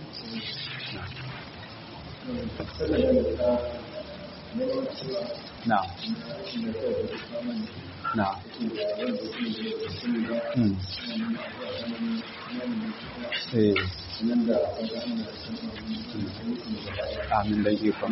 na na hmm eh amin dan ikon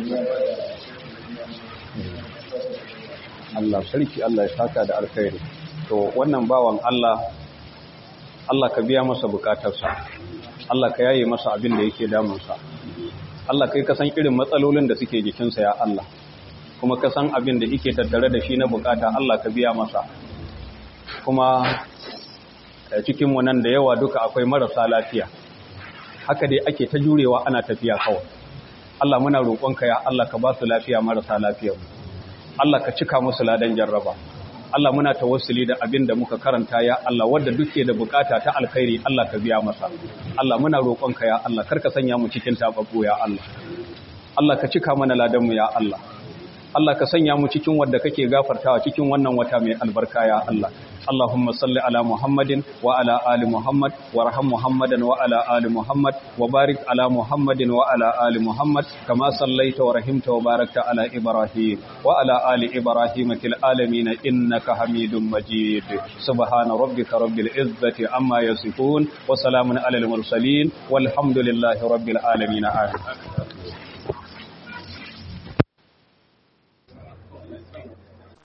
Allah sarki Allah ya saka da alkhairi to wannan bawan Allah Allah ka biya masa bukatarsa Allah ka yaye masa abin da yake damunsa Allah kai ka san irin matsalolin da suke jikinsa ya Allah kuma ka san abin da yake tattare da shi na bukata Allah ka biya masa kuma cikin mu nan da yawa duka akwai marasa lafiya haka dai ake ta jurewa ana tafiya kawai Allah muna roƙonka ya Allah ka ba su lafiya marasa lafiyar Allah ka cika musu ladan jarraba Allah muna tawassuli da abin da muka karanta ya Allah wanda duke da bukata ta alkhairi Allah ka biya masa Allah muna roƙonka ya Allah karka sanya mu cikin tababbu ya Allah Allah ka cika mana ladan mu ya Allah Allah ka sanya mu cikin wanda kake gafartawa cikin wannan wata mai albarka ya Allah اللهم صل على محمد وعلى آل محمد وارحم محمدا وعلى آل محمد وبارك على محمد وعلى آل محمد كما صليت ورحمت وباركت على إبراهيم وعلى آل إبراهيم في العالمين إنك حميد مجيد سبحان ربك رب العزة عما يصفون وسلام على المرسلين والحمد لله رب العالمين آمين